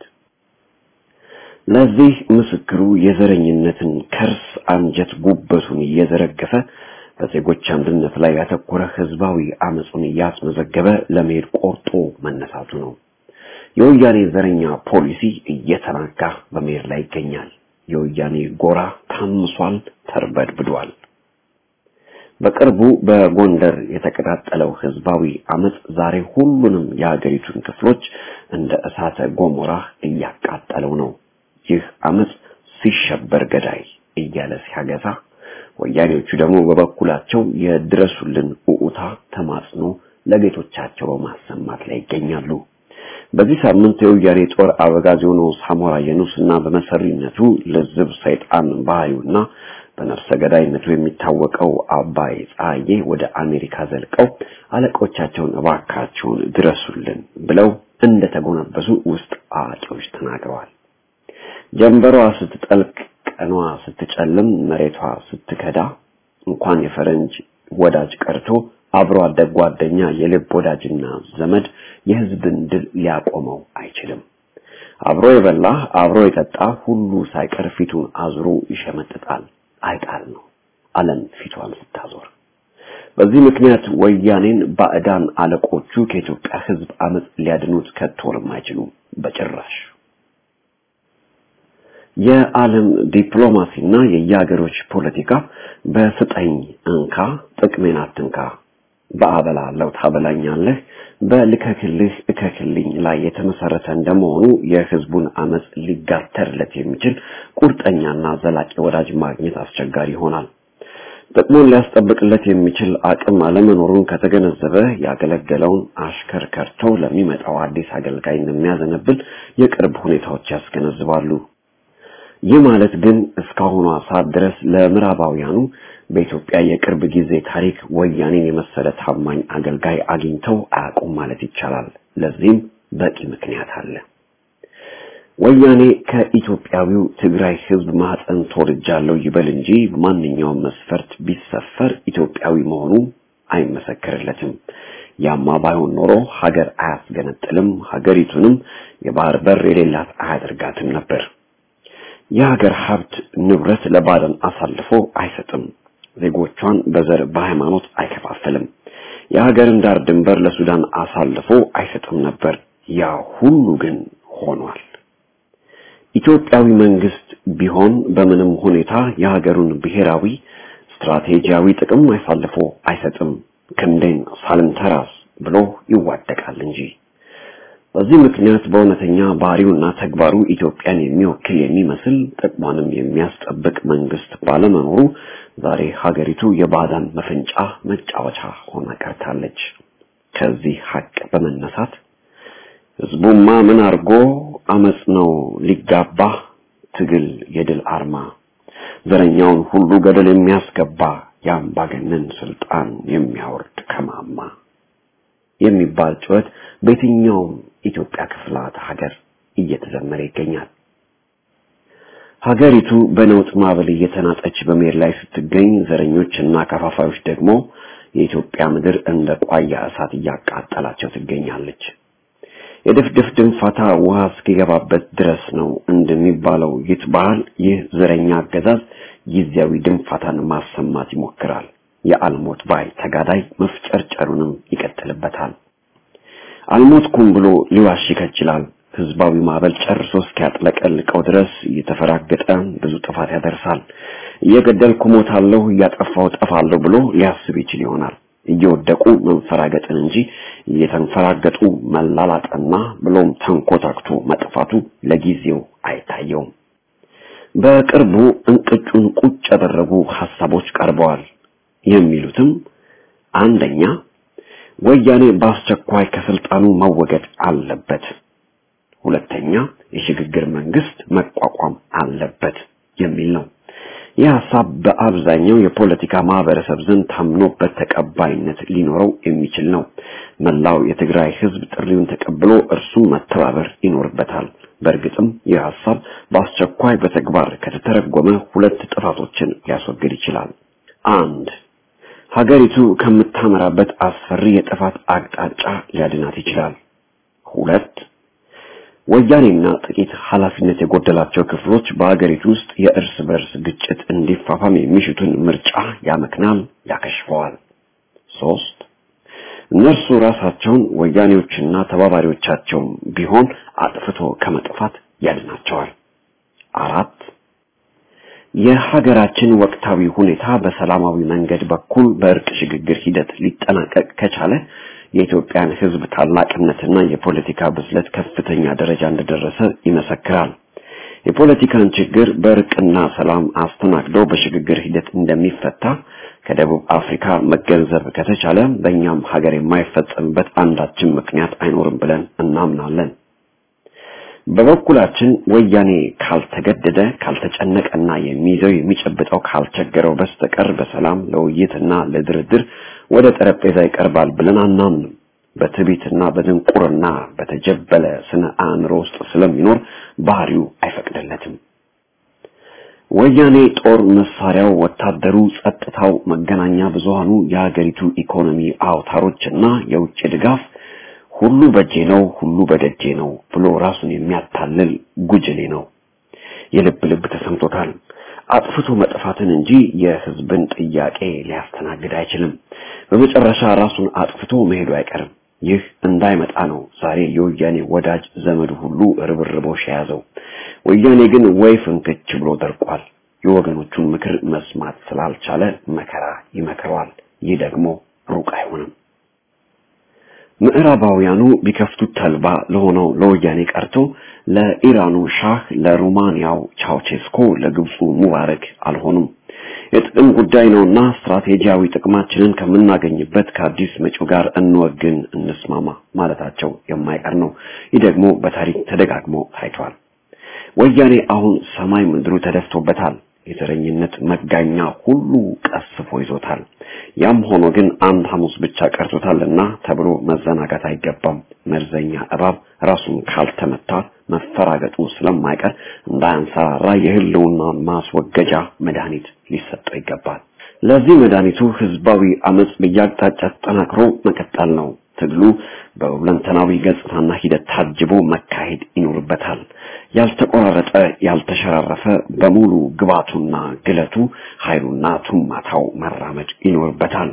ለዚህ ምስክሩ የዘረኝነትን ከርስ አንጀት ጉበቱን እየዘረገፈ በዜጎች አንድነት ላይ ያተኮረ ህዝባዊ አመፁን እያስመዘገበ ለመሄድ ቆርጦ መነሳቱ ነው። የወያኔ ዘረኛ ፖሊሲ እየተናጋ በመሄድ ላይ ይገኛል። የወያኔ ጎራ ታምሷል፣ ተርበድብዷል። በቅርቡ በጎንደር የተቀጣጠለው ህዝባዊ አመጽ ዛሬ ሁሉንም የሀገሪቱን ክፍሎች እንደ እሳተ ገሞራ እያቃጠለው ነው። ይህ አመጽ ሲሸበር ገዳይ እያለ ሲያገዛ፣ ወያኔዎቹ ደግሞ በበኩላቸው የድረሱልን ኡኡታ ተማጽኖ ለጌቶቻቸው በማሰማት ላይ ይገኛሉ። በዚህ ሳምንት የወያኔ ጦር አበጋዝ የሆነው ሳሞራ የኑስና በመሰሪነቱ ልዝብ ሰይጣን ባህሪውና በነፍሰ ገዳይነቱ የሚታወቀው አባይ ፀሐዬ ወደ አሜሪካ ዘልቀው አለቆቻቸውን እባካቸውን ድረሱልን ብለው እንደተጎነበሱ ውስጥ አዋቂዎች ተናግረዋል። ጀንበሯ ስትጠልቅ ቀኗ ስትጨልም መሬቷ ስትከዳ እንኳን የፈረንጅ ወዳጅ ቀርቶ አብሮ አደግ ጓደኛ የልብ ወዳጅና ዘመድ የህዝብን ድል ሊያቆመው አይችልም። አብሮ የበላ አብሮ የጠጣ ሁሉ ሳይቀር ፊቱን አዙሮ ይሸመጥጣል። አይጣል ነው ዓለም ፊቷን ስታዞር። በዚህ ምክንያት ወያኔን ባዕዳን አለቆቹ ከኢትዮጵያ ህዝብ አመጽ ሊያድኑት ከቶልም አይችሉም በጭራሽ። የዓለም ዲፕሎማሲና የየሀገሮች ፖለቲካ በስጠኝ እንካ ጥቅሜን አትንካ በአበላለው ታበላኛለህ በልከክልህ እከክልኝ ላይ የተመሰረተ እንደመሆኑ የህዝቡን አመጽ ሊጋተርለት የሚችል ቁርጠኛና ዘላቂ ወዳጅ ማግኘት አስቸጋሪ ይሆናል። ጥቅሙን ሊያስጠብቅለት የሚችል አቅም አለመኖሩን ከተገነዘበ ያገለገለውን አሽከር ከርቶ ለሚመጣው አዲስ አገልጋይ እንደሚያዘነብል የቅርብ ሁኔታዎች ያስገነዝባሉ። ይህ ማለት ግን እስካሁኗ ሰዓት ድረስ ለምዕራባውያኑ በኢትዮጵያ የቅርብ ጊዜ ታሪክ ወያኔን የመሰለ ታማኝ አገልጋይ አግኝተው አያውቁም ማለት ይቻላል። ለዚህም በቂ ምክንያት አለ። ወያኔ ከኢትዮጵያዊው ትግራይ ህዝብ ማህፀን ተወልጃለሁ ይበል እንጂ ማንኛውም መስፈርት ቢሰፈር ኢትዮጵያዊ መሆኑ አይመሰከርለትም። ያማ ባይሆን ኖሮ ሀገር አያስገነጥልም፣ ሀገሪቱንም የባህር በር የሌላት አያደርጋትም ነበር። የሀገር ሀብት ንብረት ለባዕዳን አሳልፎ አይሰጥም። ዜጎቿን በዘር በሃይማኖት አይከፋፍልም። የሀገርን ዳር ድንበር ለሱዳን አሳልፎ አይሰጥም ነበር። ያ ሁሉ ግን ሆኗል። ኢትዮጵያዊ መንግስት ቢሆን በምንም ሁኔታ የሀገሩን ብሔራዊ ስትራቴጂያዊ ጥቅም አሳልፎ አይሰጥም። ክንዴን ሳልንተራስ ብሎ ይዋደቃል እንጂ። በዚህ ምክንያት በእውነተኛ ባህሪውና ተግባሩ ኢትዮጵያን የሚወክል የሚመስል ጥቅሟንም የሚያስጠብቅ መንግስት ባለመኖሩ ዛሬ ሀገሪቱ የባዕዳን መፈንጫ መጫወቻ ሆና ቀርታለች። ከዚህ ሀቅ በመነሳት ህዝቡማ ምን አርጎ አመጽ ነው ሊጋባ ትግል የድል አርማ ዘረኛውን ሁሉ ገደል የሚያስገባ የአምባገነን ስልጣን የሚያወርድ ከማማ የሚባል ጩኸት በየትኛውም ኢትዮጵያ ክፍላት ሀገር እየተዘመረ ይገኛል። ሀገሪቱ በነውጥ ማዕበል እየተናጠች በመሄድ ላይ ስትገኝ ዘረኞችና ከፋፋዮች ደግሞ የኢትዮጵያ ምድር እንደ ቋያ እሳት እያቃጠላቸው ትገኛለች። የድፍድፍ ድንፋታ ውሃ እስኪገባበት ድረስ ነው እንደሚባለው ይህ ባህል ይህ ዘረኛ አገዛዝ ጊዜያዊ ድንፋታን ማሰማት ይሞክራል። የአልሞት ባይ ተጋዳይ መፍጨርጨሩንም ይቀጥልበታል። አልሞትኩም ብሎ ሊዋሽ ይከጅላል። ህዝባዊ ማዕበል ጨርሶ እስኪያጥለቀልቀው ድረስ እየተፈራገጠ ብዙ ጥፋት ያደርሳል። እየገደልኩ ሞታለሁ፣ እያጠፋሁ ጠፋለሁ ብሎ ሊያስብ ይችል ይሆናል። እየወደቁ መንፈራገጥን እንጂ እየተንፈራገጡ መላላጥና ብሎም ተንኮታክቶ መጥፋቱ ለጊዜው አይታየውም። በቅርቡ እንቅጩን ቁጭ ያደረጉ ሐሳቦች ቀርበዋል። የሚሉትም አንደኛ ወያኔ በአስቸኳይ ከስልጣኑ መወገድ አለበት፣ ሁለተኛ የሽግግር መንግስት መቋቋም አለበት የሚል ነው። ይህ ሐሳብ በአብዛኛው የፖለቲካ ማህበረሰብ ዘንድ ታምኖበት ተቀባይነት ሊኖረው የሚችል ነው። መላው የትግራይ ህዝብ ጥሪውን ተቀብሎ እርሱም መተባበር ይኖርበታል። በእርግጥም ይህ ሐሳብ በአስቸኳይ በተግባር ከተተረጎመ ሁለት ጥፋቶችን ሊያስወግድ ይችላል። አንድ ሀገሪቱ ከምታመራበት አስፈሪ የጥፋት አቅጣጫ ሊያድናት ይችላል። ሁለት ወያኔና ጥቂት ኃላፊነት የጎደላቸው ክፍሎች በሀገሪቱ ውስጥ የእርስ በርስ ግጭት እንዲፋፋም የሚሽቱን ምርጫ ያመክናል፣ ያከሽፈዋል። ሶስት እነርሱ ራሳቸውን ወያኔዎችና ተባባሪዎቻቸውም ቢሆን አጥፍቶ ከመጥፋት ያድናቸዋል። አራት የሀገራችን ወቅታዊ ሁኔታ በሰላማዊ መንገድ በኩል በእርቅ ሽግግር ሂደት ሊጠናቀቅ ከቻለ የኢትዮጵያን ሕዝብ ታላቅነትና የፖለቲካ ብስለት ከፍተኛ ደረጃ እንደደረሰ ይመሰክራል። የፖለቲካን ችግር በእርቅና ሰላም አስተናግዶ በሽግግር ሂደት እንደሚፈታ ከደቡብ አፍሪካ መገንዘብ ከተቻለ በእኛም ሀገር የማይፈጸምበት አንዳችን ምክንያት አይኖርም ብለን እናምናለን። በበኩላችን ወያኔ ካልተገደደ ካልተጨነቀና የሚይዘው የሚጨብጠው ካልቸገረው በስተቀር በሰላም ለውይይትና ለድርድር ወደ ጠረጴዛ ይቀርባል ብለን አናምንም። በትዕቢትና በድንቁርና በተጀበለ ስነ አእምሮ ውስጥ ስለሚኖር ባህሪው አይፈቅድለትም። ወያኔ ጦር መሳሪያው፣ ወታደሩ፣ ጸጥታው፣ መገናኛ ብዙሃኑ፣ የሀገሪቱ ኢኮኖሚ አውታሮችና የውጭ ድጋፍ ሁሉ በእጄ ነው፣ ሁሉ በደጄ ነው ብሎ ራሱን የሚያታልል ጉጅሌ ነው። የልብ ልብ ተሰምቶታል። አጥፍቶ መጥፋትን እንጂ የሕዝብን ጥያቄ ሊያስተናግድ አይችልም። በመጨረሻ ራሱን አጥፍቶ መሄዱ አይቀርም። ይህ እንዳይመጣ ነው ዛሬ የወያኔ ወዳጅ ዘመዱ ሁሉ ርብርቦሽ የያዘው። ወያኔ ግን ወይ ፍንክች ብሎ ደርቋል። የወገኖቹን ምክር መስማት ስላልቻለ መከራ ይመክረዋል። ይህ ደግሞ ሩቅ አይሆንም። ምዕራባውያኑ ቢከፍቱት ተልባ ለሆነው ለወያኔ ቀርቶ ለኢራኑ ሻህ፣ ለሩማንያው ቻውቼስኮ፣ ለግብፁ ሙባረክ አልሆኑም። የጥቅም ጉዳይ ነውና ስትራቴጂያዊ ጥቅማችንን ከምናገኝበት ከአዲስ መጪው ጋር እንወግን፣ እንስማማ ማለታቸው የማይቀር ነው። ይህ ደግሞ በታሪክ ተደጋግሞ ታይቷል። ወያኔ አሁን ሰማይ ምድሩ ተደፍቶበታል። የዘረኝነት መጋኛ ሁሉ ቀስፎ ይዞታል። ያም ሆኖ ግን አንድ ሐሙስ ብቻ ቀርቶታልና ተብሎ መዘናጋት አይገባም። መርዘኛ እባብ ራሱን ካልተመታ መፈራገጡ ስለማይቀር እንዳያንሰራራ የህልውናን ማስወገጃ መድኃኒት ሊሰጠው ይገባል። ለዚህ መድኃኒቱ ህዝባዊ አመጽ በየአቅጣጫ ተጠናክሮ መቀጠል ነው። ትግሉ በሁለንተናዊ ገጽታና ሂደት ታጅቦ መካሄድ ይኖርበታል። ያልተቆራረጠ ያልተሸራረፈ በሙሉ ግባቱና ግለቱ ኃይሉና ቱማታው መራመድ ይኖርበታል።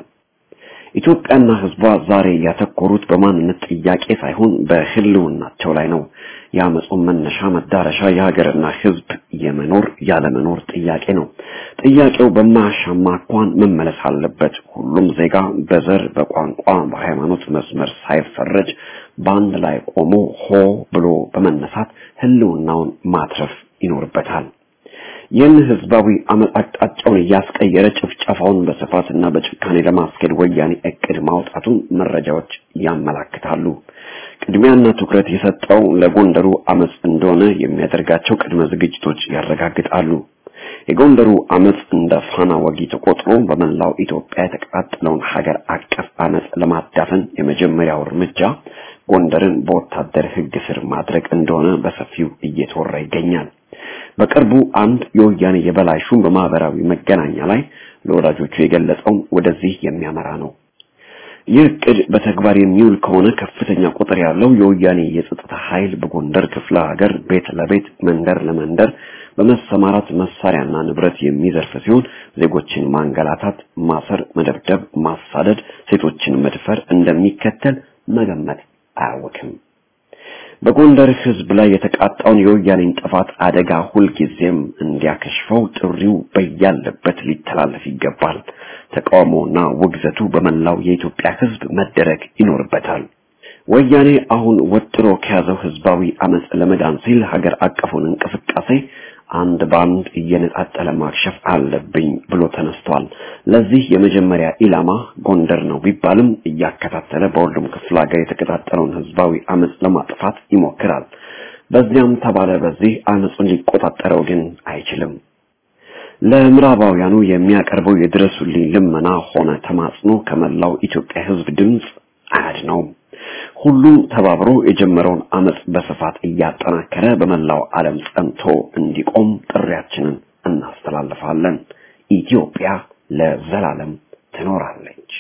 ኢትዮጵያና ህዝቧ ዛሬ ያተኮሩት በማንነት ጥያቄ ሳይሆን በህልውናቸው ላይ ነው። የአመፁን መነሻ መዳረሻ የሀገርና ህዝብ የመኖር ያለመኖር ጥያቄ ነው። ጥያቄው በማያሻማ አኳኋን መመለስ አለበት። ሁሉም ዜጋ በዘር፣ በቋንቋ፣ በሃይማኖት መስመር ሳይፈረጅ በአንድ ላይ ቆሞ ሆ ብሎ በመነሳት ህልውናውን ማትረፍ ይኖርበታል። ይህን ህዝባዊ አመፅ አቅጣጫውን እያስቀየረ ጭፍጨፋውን በስፋትና በጭካኔ ለማስኬድ ወያኔ እቅድ ማውጣቱን መረጃዎች ያመላክታሉ። ቅድሚያና ትኩረት የሰጠው ለጎንደሩ አመፅ እንደሆነ የሚያደርጋቸው ቅድመ ዝግጅቶች ያረጋግጣሉ። የጎንደሩ አመፅ እንደ ፋና ወጊ ተቆጥሮ በመላው ኢትዮጵያ የተቀጣጠለውን ሀገር አቀፍ አመፅ ለማዳፈን የመጀመሪያው እርምጃ ጎንደርን በወታደር ህግ ስር ማድረግ እንደሆነ በሰፊው እየተወራ ይገኛል። በቅርቡ አንድ የወያኔ የበላይ ሹም በማህበራዊ መገናኛ ላይ ለወዳጆቹ የገለጸው ወደዚህ የሚያመራ ነው። ይህ እቅድ በተግባር የሚውል ከሆነ ከፍተኛ ቁጥር ያለው የወያኔ የጸጥታ ኃይል በጎንደር ክፍለ ሀገር ቤት ለቤት መንደር ለመንደር በመሰማራት መሳሪያና ንብረት የሚዘርፍ ሲሆን ዜጎችን ማንገላታት፣ ማሰር፣ መደብደብ፣ ማሳደድ፣ ሴቶችን መድፈር እንደሚከተል መገመት አያወክም። በጎንደር ህዝብ ላይ የተቃጣውን የወያኔን ጥፋት አደጋ ሁልጊዜም እንዲያከሽፈው ጥሪው በያለበት ሊተላለፍ ይገባል። ተቃውሞና ውግዘቱ በመላው የኢትዮጵያ ህዝብ መደረግ ይኖርበታል። ወያኔ አሁን ወጥሮ ከያዘው ህዝባዊ አመፅ ለመዳን ሲል ሀገር አቀፉን እንቅስቃሴ አንድ ባንድ እየነጣጠለ ማክሸፍ አለብኝ ብሎ ተነስቷል። ለዚህ የመጀመሪያ ኢላማ ጎንደር ነው ቢባልም እያከታተለ በሁሉም ክፍለ ሀገር የተቀጣጠለውን ህዝባዊ አመፅ ለማጥፋት ይሞክራል። በዚያም ተባለ በዚህ አመፁን ሊቆጣጠረው ግን አይችልም። ለምዕራባውያኑ የሚያቀርበው የድረሱልኝ ልመና ሆነ ተማጽኖ ከመላው ኢትዮጵያ ህዝብ ድምፅ አያድነውም። ሁሉም ተባብሮ የጀመረውን አመፅ በስፋት እያጠናከረ በመላው ዓለም ጸንቶ እንዲቆም ጥሪያችንን እናስተላልፋለን። ኢትዮጵያ ለዘላለም ትኖራለች።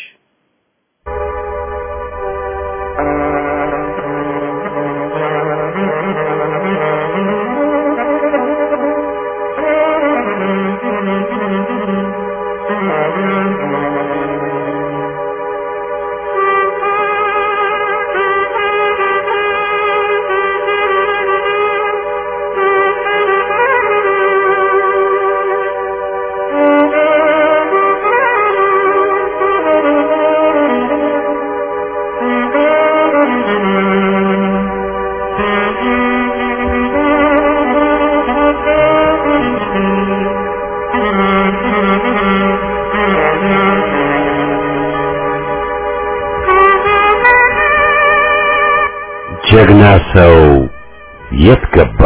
ጀግና ሰው የት ገባ?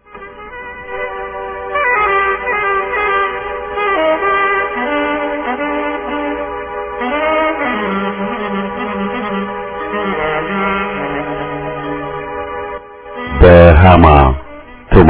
በሃማ ቱማ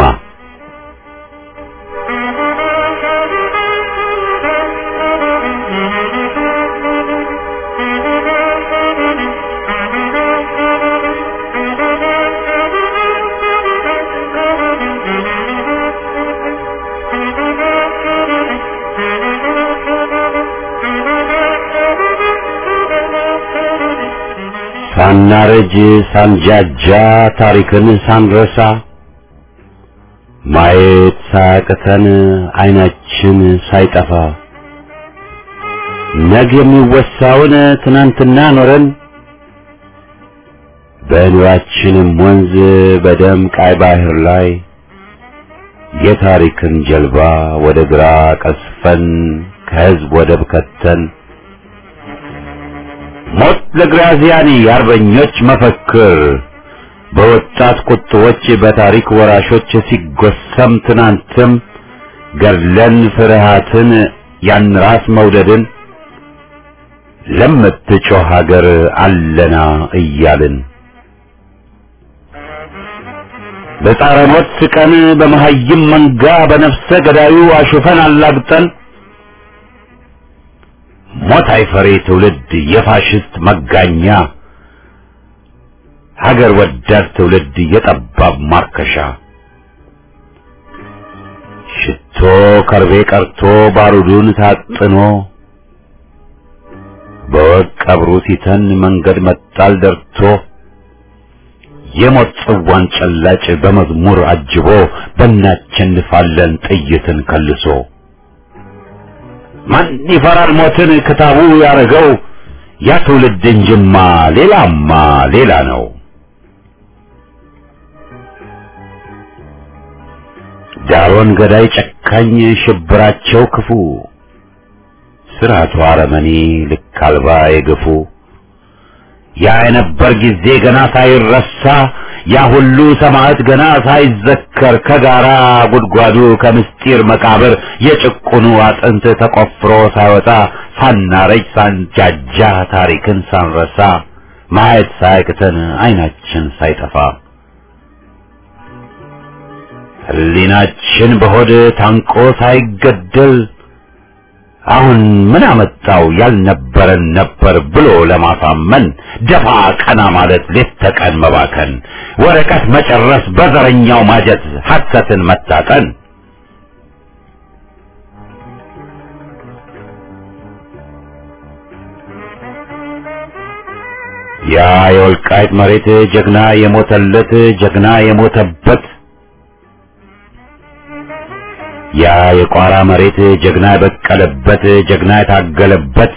ሳናረጅ ሳንጃጃ ታሪክን ሳንረሳ ማየት ሳያቅተን አይናችን ሳይጠፋ ነገ የሚወሳውን ትናንትና ኖረን በኑራችንም ወንዝ በደም ቃይ ባህር ላይ የታሪክን ጀልባ ወደ ግራ ቀስፈን ከህዝብ ወደብ ከተን ሞት ለግራዚያኒ የአርበኞች መፈክር በወጣት ቁጥቦች በታሪክ ወራሾች ሲጎሰም ትናንትም ገድለን ፍርሃትን ያን ራስ መውደድን ለምትጮህ ሀገር አለና እያልን በጻረ ሞት ስቀን በመሀይም መንጋ በነፍሰ ገዳዩ አሹፈን አላግጠን ሞት አይፈሬ ትውልድ የፋሽስት መጋኛ ሀገር ወዳድ ትውልድ የጠባብ ማርከሻ ሽቶ ከርቤ ቀርቶ ባሩዱን ታጥኖ በወቅ ቀብሩ ሲተን መንገድ መጣል ደርቶ የሞት ጽዋን ጨላጭ በመዝሙር አጅቦ በእናቸንፋለን ጥይትን ከልሶ ማን ይፈራል ሞትን ክታቡ ያረገው ያ ትውልድ እንጅማ ሌላማ ሌላ ነው። ዳሮን ገዳይ ጨካኝ ሽብራቸው ክፉ ስርዓቱ አረመኔ ልክ አልባ የገፉ ያ የነበር ጊዜ ገና ሳይረሳ ያ ሁሉ ሰማዕት ገና ሳይዘከር ከጋራ ጉድጓዱ ከምስጢር መቃብር የጭቁኑ አጥንት ተቆፍሮ ሳይወጣ ሳናረጅ ሳንጃጃ ታሪክን ሳንረሳ ማየት ሳያቅተን አይናችን ሳይጠፋ ሕሊናችን በሆድ ታንቆ ሳይገደል አሁን ምን አመጣው ያልነበረን ነበር ብሎ ለማሳመን ደፋ ቀና ማለት ሌት ተቀን መባከን ወረቀት መጨረስ በዘረኛው ማጀት ሐሰትን መታጠን ያ የወልቃይት መሬት ጀግና የሞተለት ጀግና የሞተበት ያ የቋራ መሬት ጀግና የበቀለበት ጀግና የታገለበት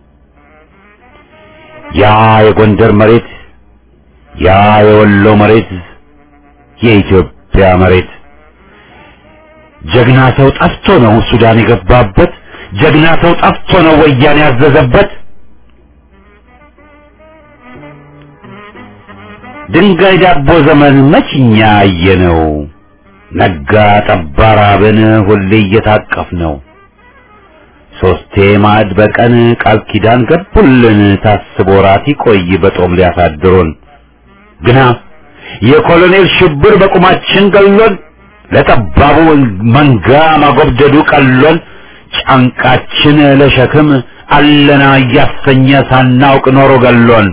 ያ የጎንደር መሬት ያ የወሎ መሬት የኢትዮጵያ መሬት ጀግና ሰው ጠፍቶ ነው ሱዳን የገባበት ጀግና ሰው ጠፍቶ ነው ወያኔ ያዘዘበት ድንጋይ ዳቦ ዘመን መችኛ አየነው ነጋ ጠባ ራብን ሁሌ እየታቀፍ ነው ሶስቴ ማዕድ በቀን ቃል ኪዳን ገቡልን ታስቦ ራት ይቆይ በጦም ሊያሳድሩን ግና የኮሎኔል ሽብር በቁማችን ገሎን ለጠባቡ መንጋ ማጎብደዱ ቀሎን ጫንቃችን ለሸክም አለና እያሰኘ ሳናውቅ ኖሮ ገሎን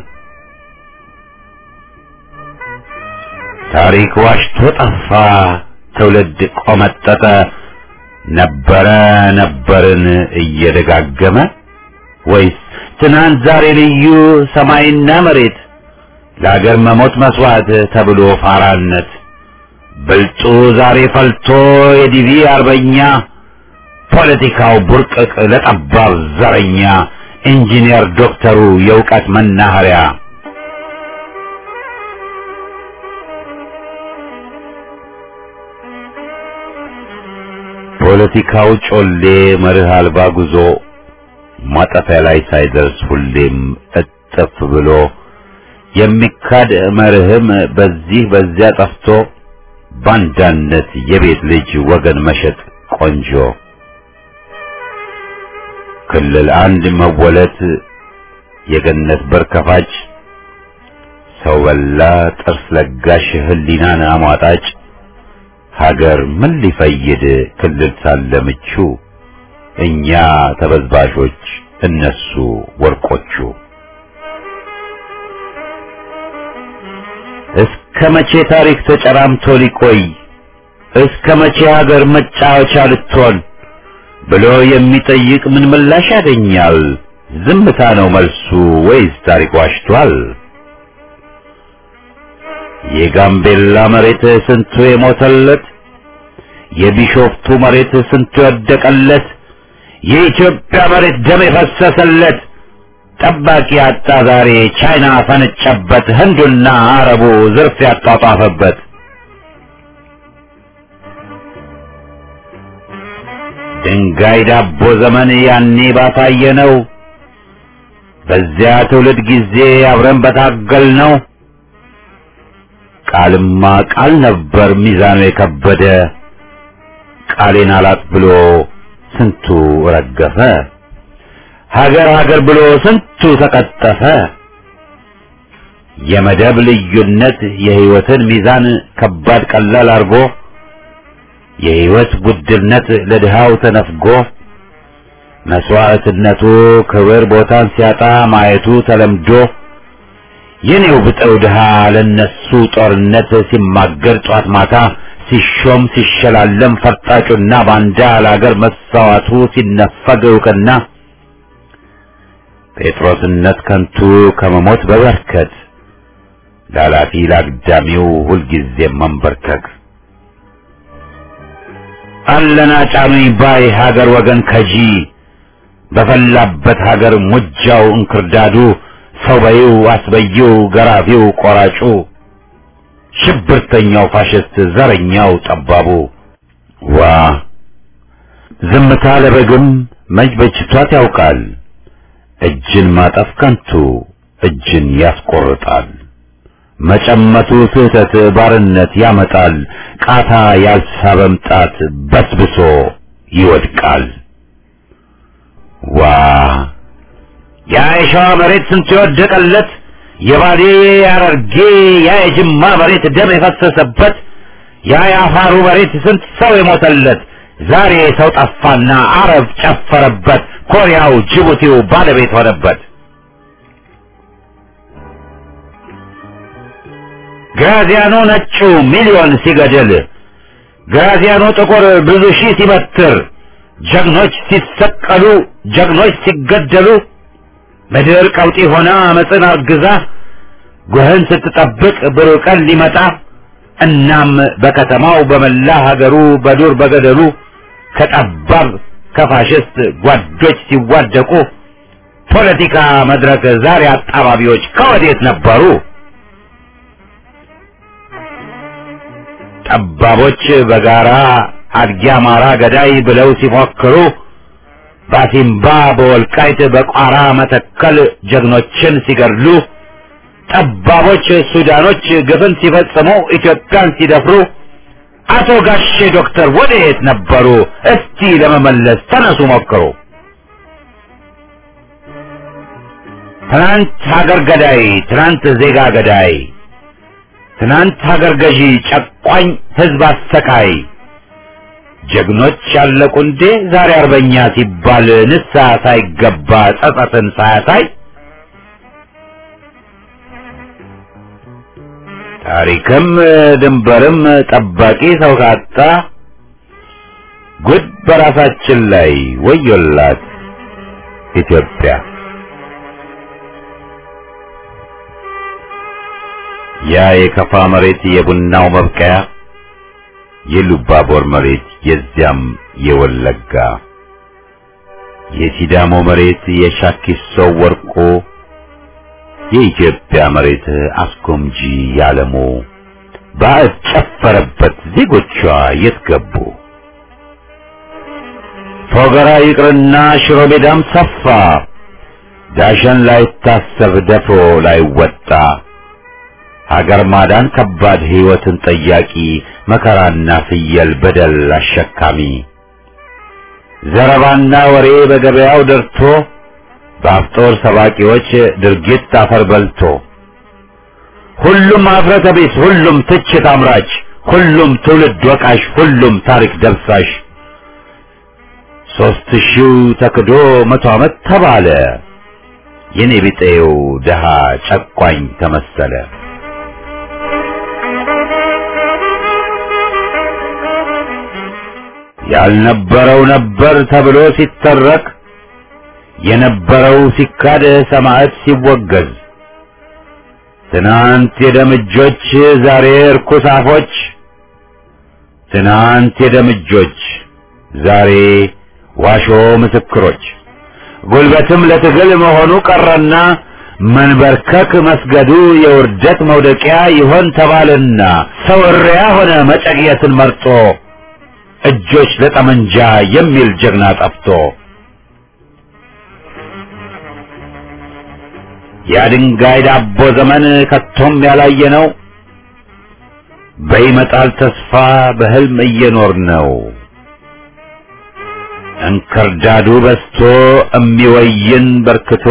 ታሪክ ዋሽቶ ጠፋ ትውልድ ቆመጠጠ ነበረ ነበርን እየደጋገመ ወይስ ትናንት ዛሬ ልዩ ሰማይና መሬት ለአገር መሞት መስዋዕት ተብሎ ፋራነት ብልጡ ዛሬ ፈልቶ የዲቪ አርበኛ ፖለቲካው ቡርቅቅ ለጠባብ ዘረኛ ኢንጂነር ዶክተሩ የእውቀት መናኸሪያ ፖለቲካው ጮሌ መርህ አልባ ጉዞ ማጠፊያ ላይ ሳይደርስ ሁሌም እጥፍ ብሎ የሚካድ መርህም በዚህ በዚያ ጠፍቶ ባንዳነት የቤት ልጅ ወገን መሸጥ ቆንጆ ክልል አንድ መወለት የገነት በር ከፋጭ ሰው በላ ጥርስ ለጋሽ ህሊናን አሟጣጭ ሀገር ምን ሊፈይድ ክልል ሳለ ምቹ እኛ ተበዝባዦች እነሱ ወርቆቹ እስከ መቼ ታሪክ ተጨራምቶ ሊቆይ እስከ መቼ ሀገር መጫወቻ ልትሆን ብሎ የሚጠይቅ ምን ምላሽ ያገኛል? ዝምታ ነው መልሱ ወይስ ታሪክ ዋሽቷል? የጋምቤላ መሬት ስንቱ የሞተለት፣ የቢሾፍቱ መሬት ስንቱ የወደቀለት፣ የኢትዮጵያ መሬት ደም የፈሰሰለት ጠባቂ አጣ ዛሬ ቻይና ፈነጨበት፣ ህንዱና አረቡ ዝርፍ ያጧጧፈበት። ድንጋይ ዳቦ ዘመን ያኔ ባታየ ነው። በዚያ ትውልድ ጊዜ አብረን በታገል ነው። ቃልማ ቃል ነበር ሚዛኑ የከበደ ቃሌን አላጥ ብሎ ስንቱ ረገፈ። ሀገር ሀገር ብሎ ስንቱ ተቀጠፈ። የመደብ ልዩነት የህይወትን ሚዛን ከባድ ቀላል አርጎ የህይወት ውድነት ለድሃው ተነፍጎ መስዋዕትነቱ ክብር ቦታን ሲያጣ ማየቱ ተለምዶ የኔው ብጠው ድሃ ለነሱ ጦርነት ሲማገር ጧት ማታ ሲሾም ሲሸላለም ፈርጣጩና ባንዳ ለአገር መሳዋቱ ሲነፈግ እውቅና ጴጥሮስነት ከንቱ ከመሞት በበርከት ላላፊ ላግዳሚው ሁልጊዜም መንበርከክ አለና ጫኑኝ ባይ ሀገር ወገን ከጂ በፈላበት ሀገር ሙጃው እንክርዳዱ ሰው በይው አስበይው ገራፊው ቆራጩ ሽብርተኛው ፋሽስት ዘረኛው ጠባቡ ዋ ዝምታ ለበግም መች በጅቷት ያውቃል እጅን ማጠፍ ከንቱ እጅን ያስቆርጣል መጨመቱ ስህተት ባርነት ያመጣል ቃታ ያልሳበም ጣት በስብሶ ይወድቃል ዋ ያ የሸዋ መሬት ስንት የወደቀለት የባሌ ያረርጌ ያ የጅማ መሬት ደም የፈሰሰበት ያ የአፋሩ መሬት ስንት ሰው የሞተለት ዛሬ ሰው ጠፋና አረብ ጨፈረበት ኮሪያው ጅቡቲው ባለቤት ሆነበት ግራዚያኖ ነጩ ሚሊዮን ሲገድል ግራዚያኖ ጥቁር ብዙ ሺህ ሲበትር ጀግኖች ሲሰቀሉ ጀግኖች ሲገደሉ ምድር ቀውጢ ሆና አመፅን አርግዛ ጉህን ስትጠብቅ ብሩህ ቀን ሊመጣ እናም በከተማው በመላ ሀገሩ በዱር በገደሉ ከጠባብ ከፋሽስት ጓዶች ሲዋደቁ ፖለቲካ መድረክ ዛሬ አጣባቢዎች ከወዴት ነበሩ? ጠባቦች በጋራ አድጊ አማራ ገዳይ ብለው ሲፎክሩ ባሲምባ በወልቃይት በቋራ መተከል ጀግኖችን ሲገድሉ ጠባቦች ሱዳኖች ግፍን ሲፈጽሙ ኢትዮጵያን ሲደፍሩ አቶ ጋሼ ዶክተር ወደየት ነበሩ? እስቲ ለመመለስ ተነሱ ሞክሩ። ትናንት ሀገር ገዳይ፣ ትናንት ዜጋ ገዳይ፣ ትናንት ሀገር ገዢ፣ ጨቋኝ ህዝብ አሰቃይ ጀግኖች ያለቁ እንዴ ዛሬ አርበኛ ሲባል ንስሐ ሳይገባ ጸጸትን ሳያሳይ ታሪክም ድንበርም ጠባቂ ሰው ካጣ ጉድ በራሳችን ላይ ወዮላት ኢትዮጵያ። ያ የከፋ መሬት የቡናው መብቀያ የሉባቦር መሬት የዚያም የወለጋ የሲዳሞ መሬት የሻኪሶው ወርቆ የኢትዮጵያ መሬት አስጎምጂ ያለሞ ባዕድ ጨፈረበት ዜጎቿ የት ገቡ? ፎገራ ይቅርና ሽሮ ሜዳም ሰፋ ዳሸን ላይታሰብ ደፍሮ ላይወጣ ሀገር ማዳን ከባድ ሕይወትን ጠያቂ መከራና ፍየል በደል አሸካሚ ዘረባና ወሬ በገበያው ደርቶ በአፍጦር ሰባቂዎች ድርጊት አፈር በልቶ ሁሉም አፍረተ ቢስ፣ ሁሉም ትችት አምራች፣ ሁሉም ትውልድ ወቃሽ፣ ሁሉም ታሪክ ደብሳሽ ሦስት ሺው ተክዶ መቶ ዓመት ተባለ የኔ ቢጤው ደሃ ጨቋኝ ተመሰለ። ያልነበረው ነበር ተብሎ ሲተረክ የነበረው ሲካድ ሰማዕት ሲወገዝ ትናንት የደምጆች ዛሬ እርኩስ አፎች ትናንት የደምጆች ዛሬ ዋሾ ምስክሮች ጉልበትም ለትግል መሆኑ ቀረና መንበርከክ መስገዱ የውርደት መውደቂያ ይሆን ተባለና ሰው እሪያ ሆነ መጨቅየትን መርጦ እጆች ለጠመንጃ የሚል ጀግና ጠፍቶ የድንጋይ ዳቦ ዘመን ከቶም ያላየ ነው። በይመጣል ተስፋ በህልም እየኖር ነው። እንክርዳዱ በስቶ እሚወይን በርክቶ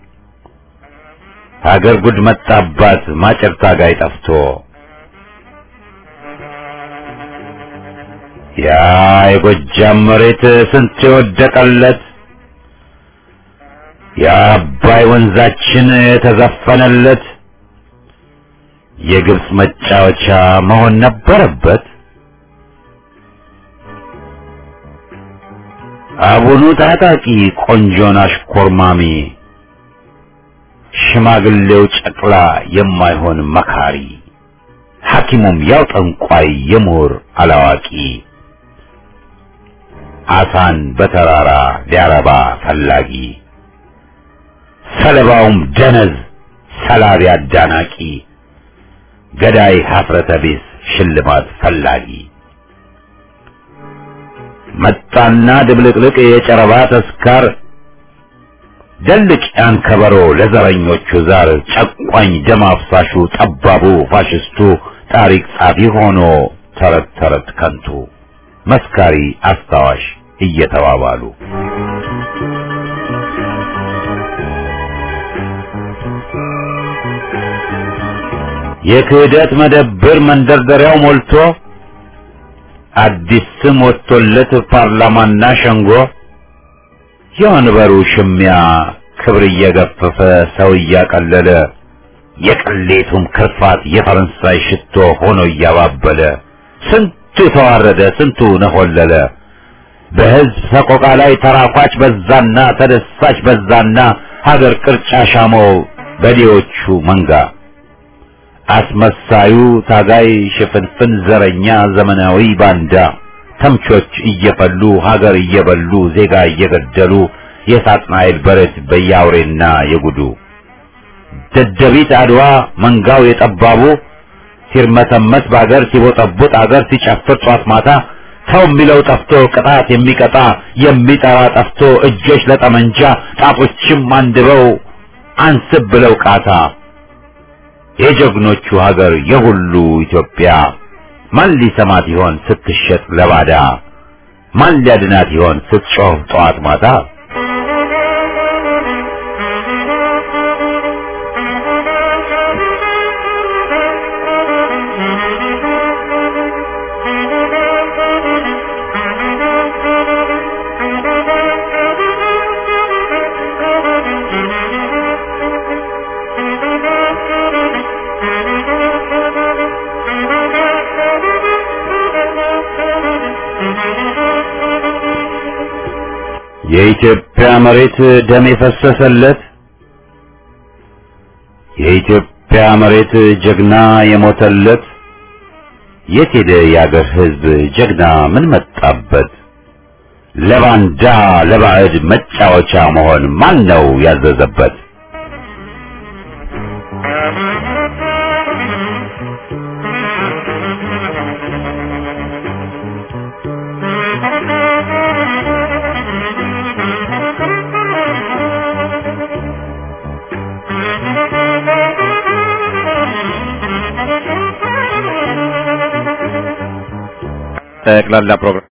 ሀገር ጉድ መጣባት ማጨር ታጋይ ጠፍቶ ያ የጎጃም መሬት ስንት የወደቀለት የአባይ ወንዛችን የተዘፈነለት የግብፅ መጫወቻ መሆን ነበረበት። አቡኑ ታጣቂ ቆንጆን አሽኮርማሚ ሽማግሌው ጨቅላ የማይሆን መካሪ ሐኪሙም ያው ጠንቋይ የምሁር አላዋቂ አሳን በተራራ ሊያረባ ፈላጊ ሰለባውም ደነዝ ሰላቢ አዳናቂ ገዳይ ሀፍረተ ቢስ ሽልማት ፈላጊ መጣና ድብልቅልቅ የጨረባ ተስካር ደልቅ ያን ከበሮ ለዘረኞቹ ዛር ጨቋኝ ደም አፍሳሹ ጠባቡ ፋሽስቱ ታሪክ ጻፊ ሆኖ ተረት ተረት ከንቱ መስካሪ አስታዋሽ እየተባባሉ የክህደት መደብር መንደርደሪያው ሞልቶ አዲስ ስም ወጥቶለት ፓርላማና ሸንጎ የወንበሩ ሽሚያ ክብር እየገፈፈ ሰው እያቀለለ የቅሌቱም ክርፋት የፈረንሳይ ሽቶ ሆኖ እያባበለ ስንቱ ተዋረደ፣ ስንቱ ነሆለለ። በሕዝብ ሰቆቃ ላይ ተራኳች በዛና ተደሳች በዛና ሀገር ቅርጫ ሻመው በዴዎቹ መንጋ አስመሳዩ ታጋይ ሽፍንፍን ዘረኛ ዘመናዊ ባንዳ ተምቾች እየፈሉ ሀገር እየበሉ ዜጋ እየገደሉ የሳጥናኤል በረት በያውሬና የጉዱ ደደቢት አድዋ መንጋው የጠባቡ ሲርመሰመስ በአገር ሲቦጠቡጥ አገር ሲጨፍር ጧት ማታ ሰው የሚለው ጠፍቶ ቅጣት የሚቀጣ የሚጠራ ጠፍቶ እጆች ለጠመንጃ ጣቶችም አንድበው አንስብ ብለው ቃታ የጀግኖቹ ሀገር የሁሉ ኢትዮጵያ ማን ሊሰማት ይሆን ስትሸጥ ለባዳ? ማን ሊያድናት ይሆን ስትጮህ ጠዋት ማታ? የኢትዮጵያ መሬት ደም የፈሰሰለት የኢትዮጵያ መሬት ጀግና የሞተለት የት ሄደ የአገር ሕዝብ ጀግና ምን መጣበት? ለባንዳ ለባዕድ መጫወቻ መሆን ማን ነው ያዘዘበት? ጠቅላላ ፕሮግራም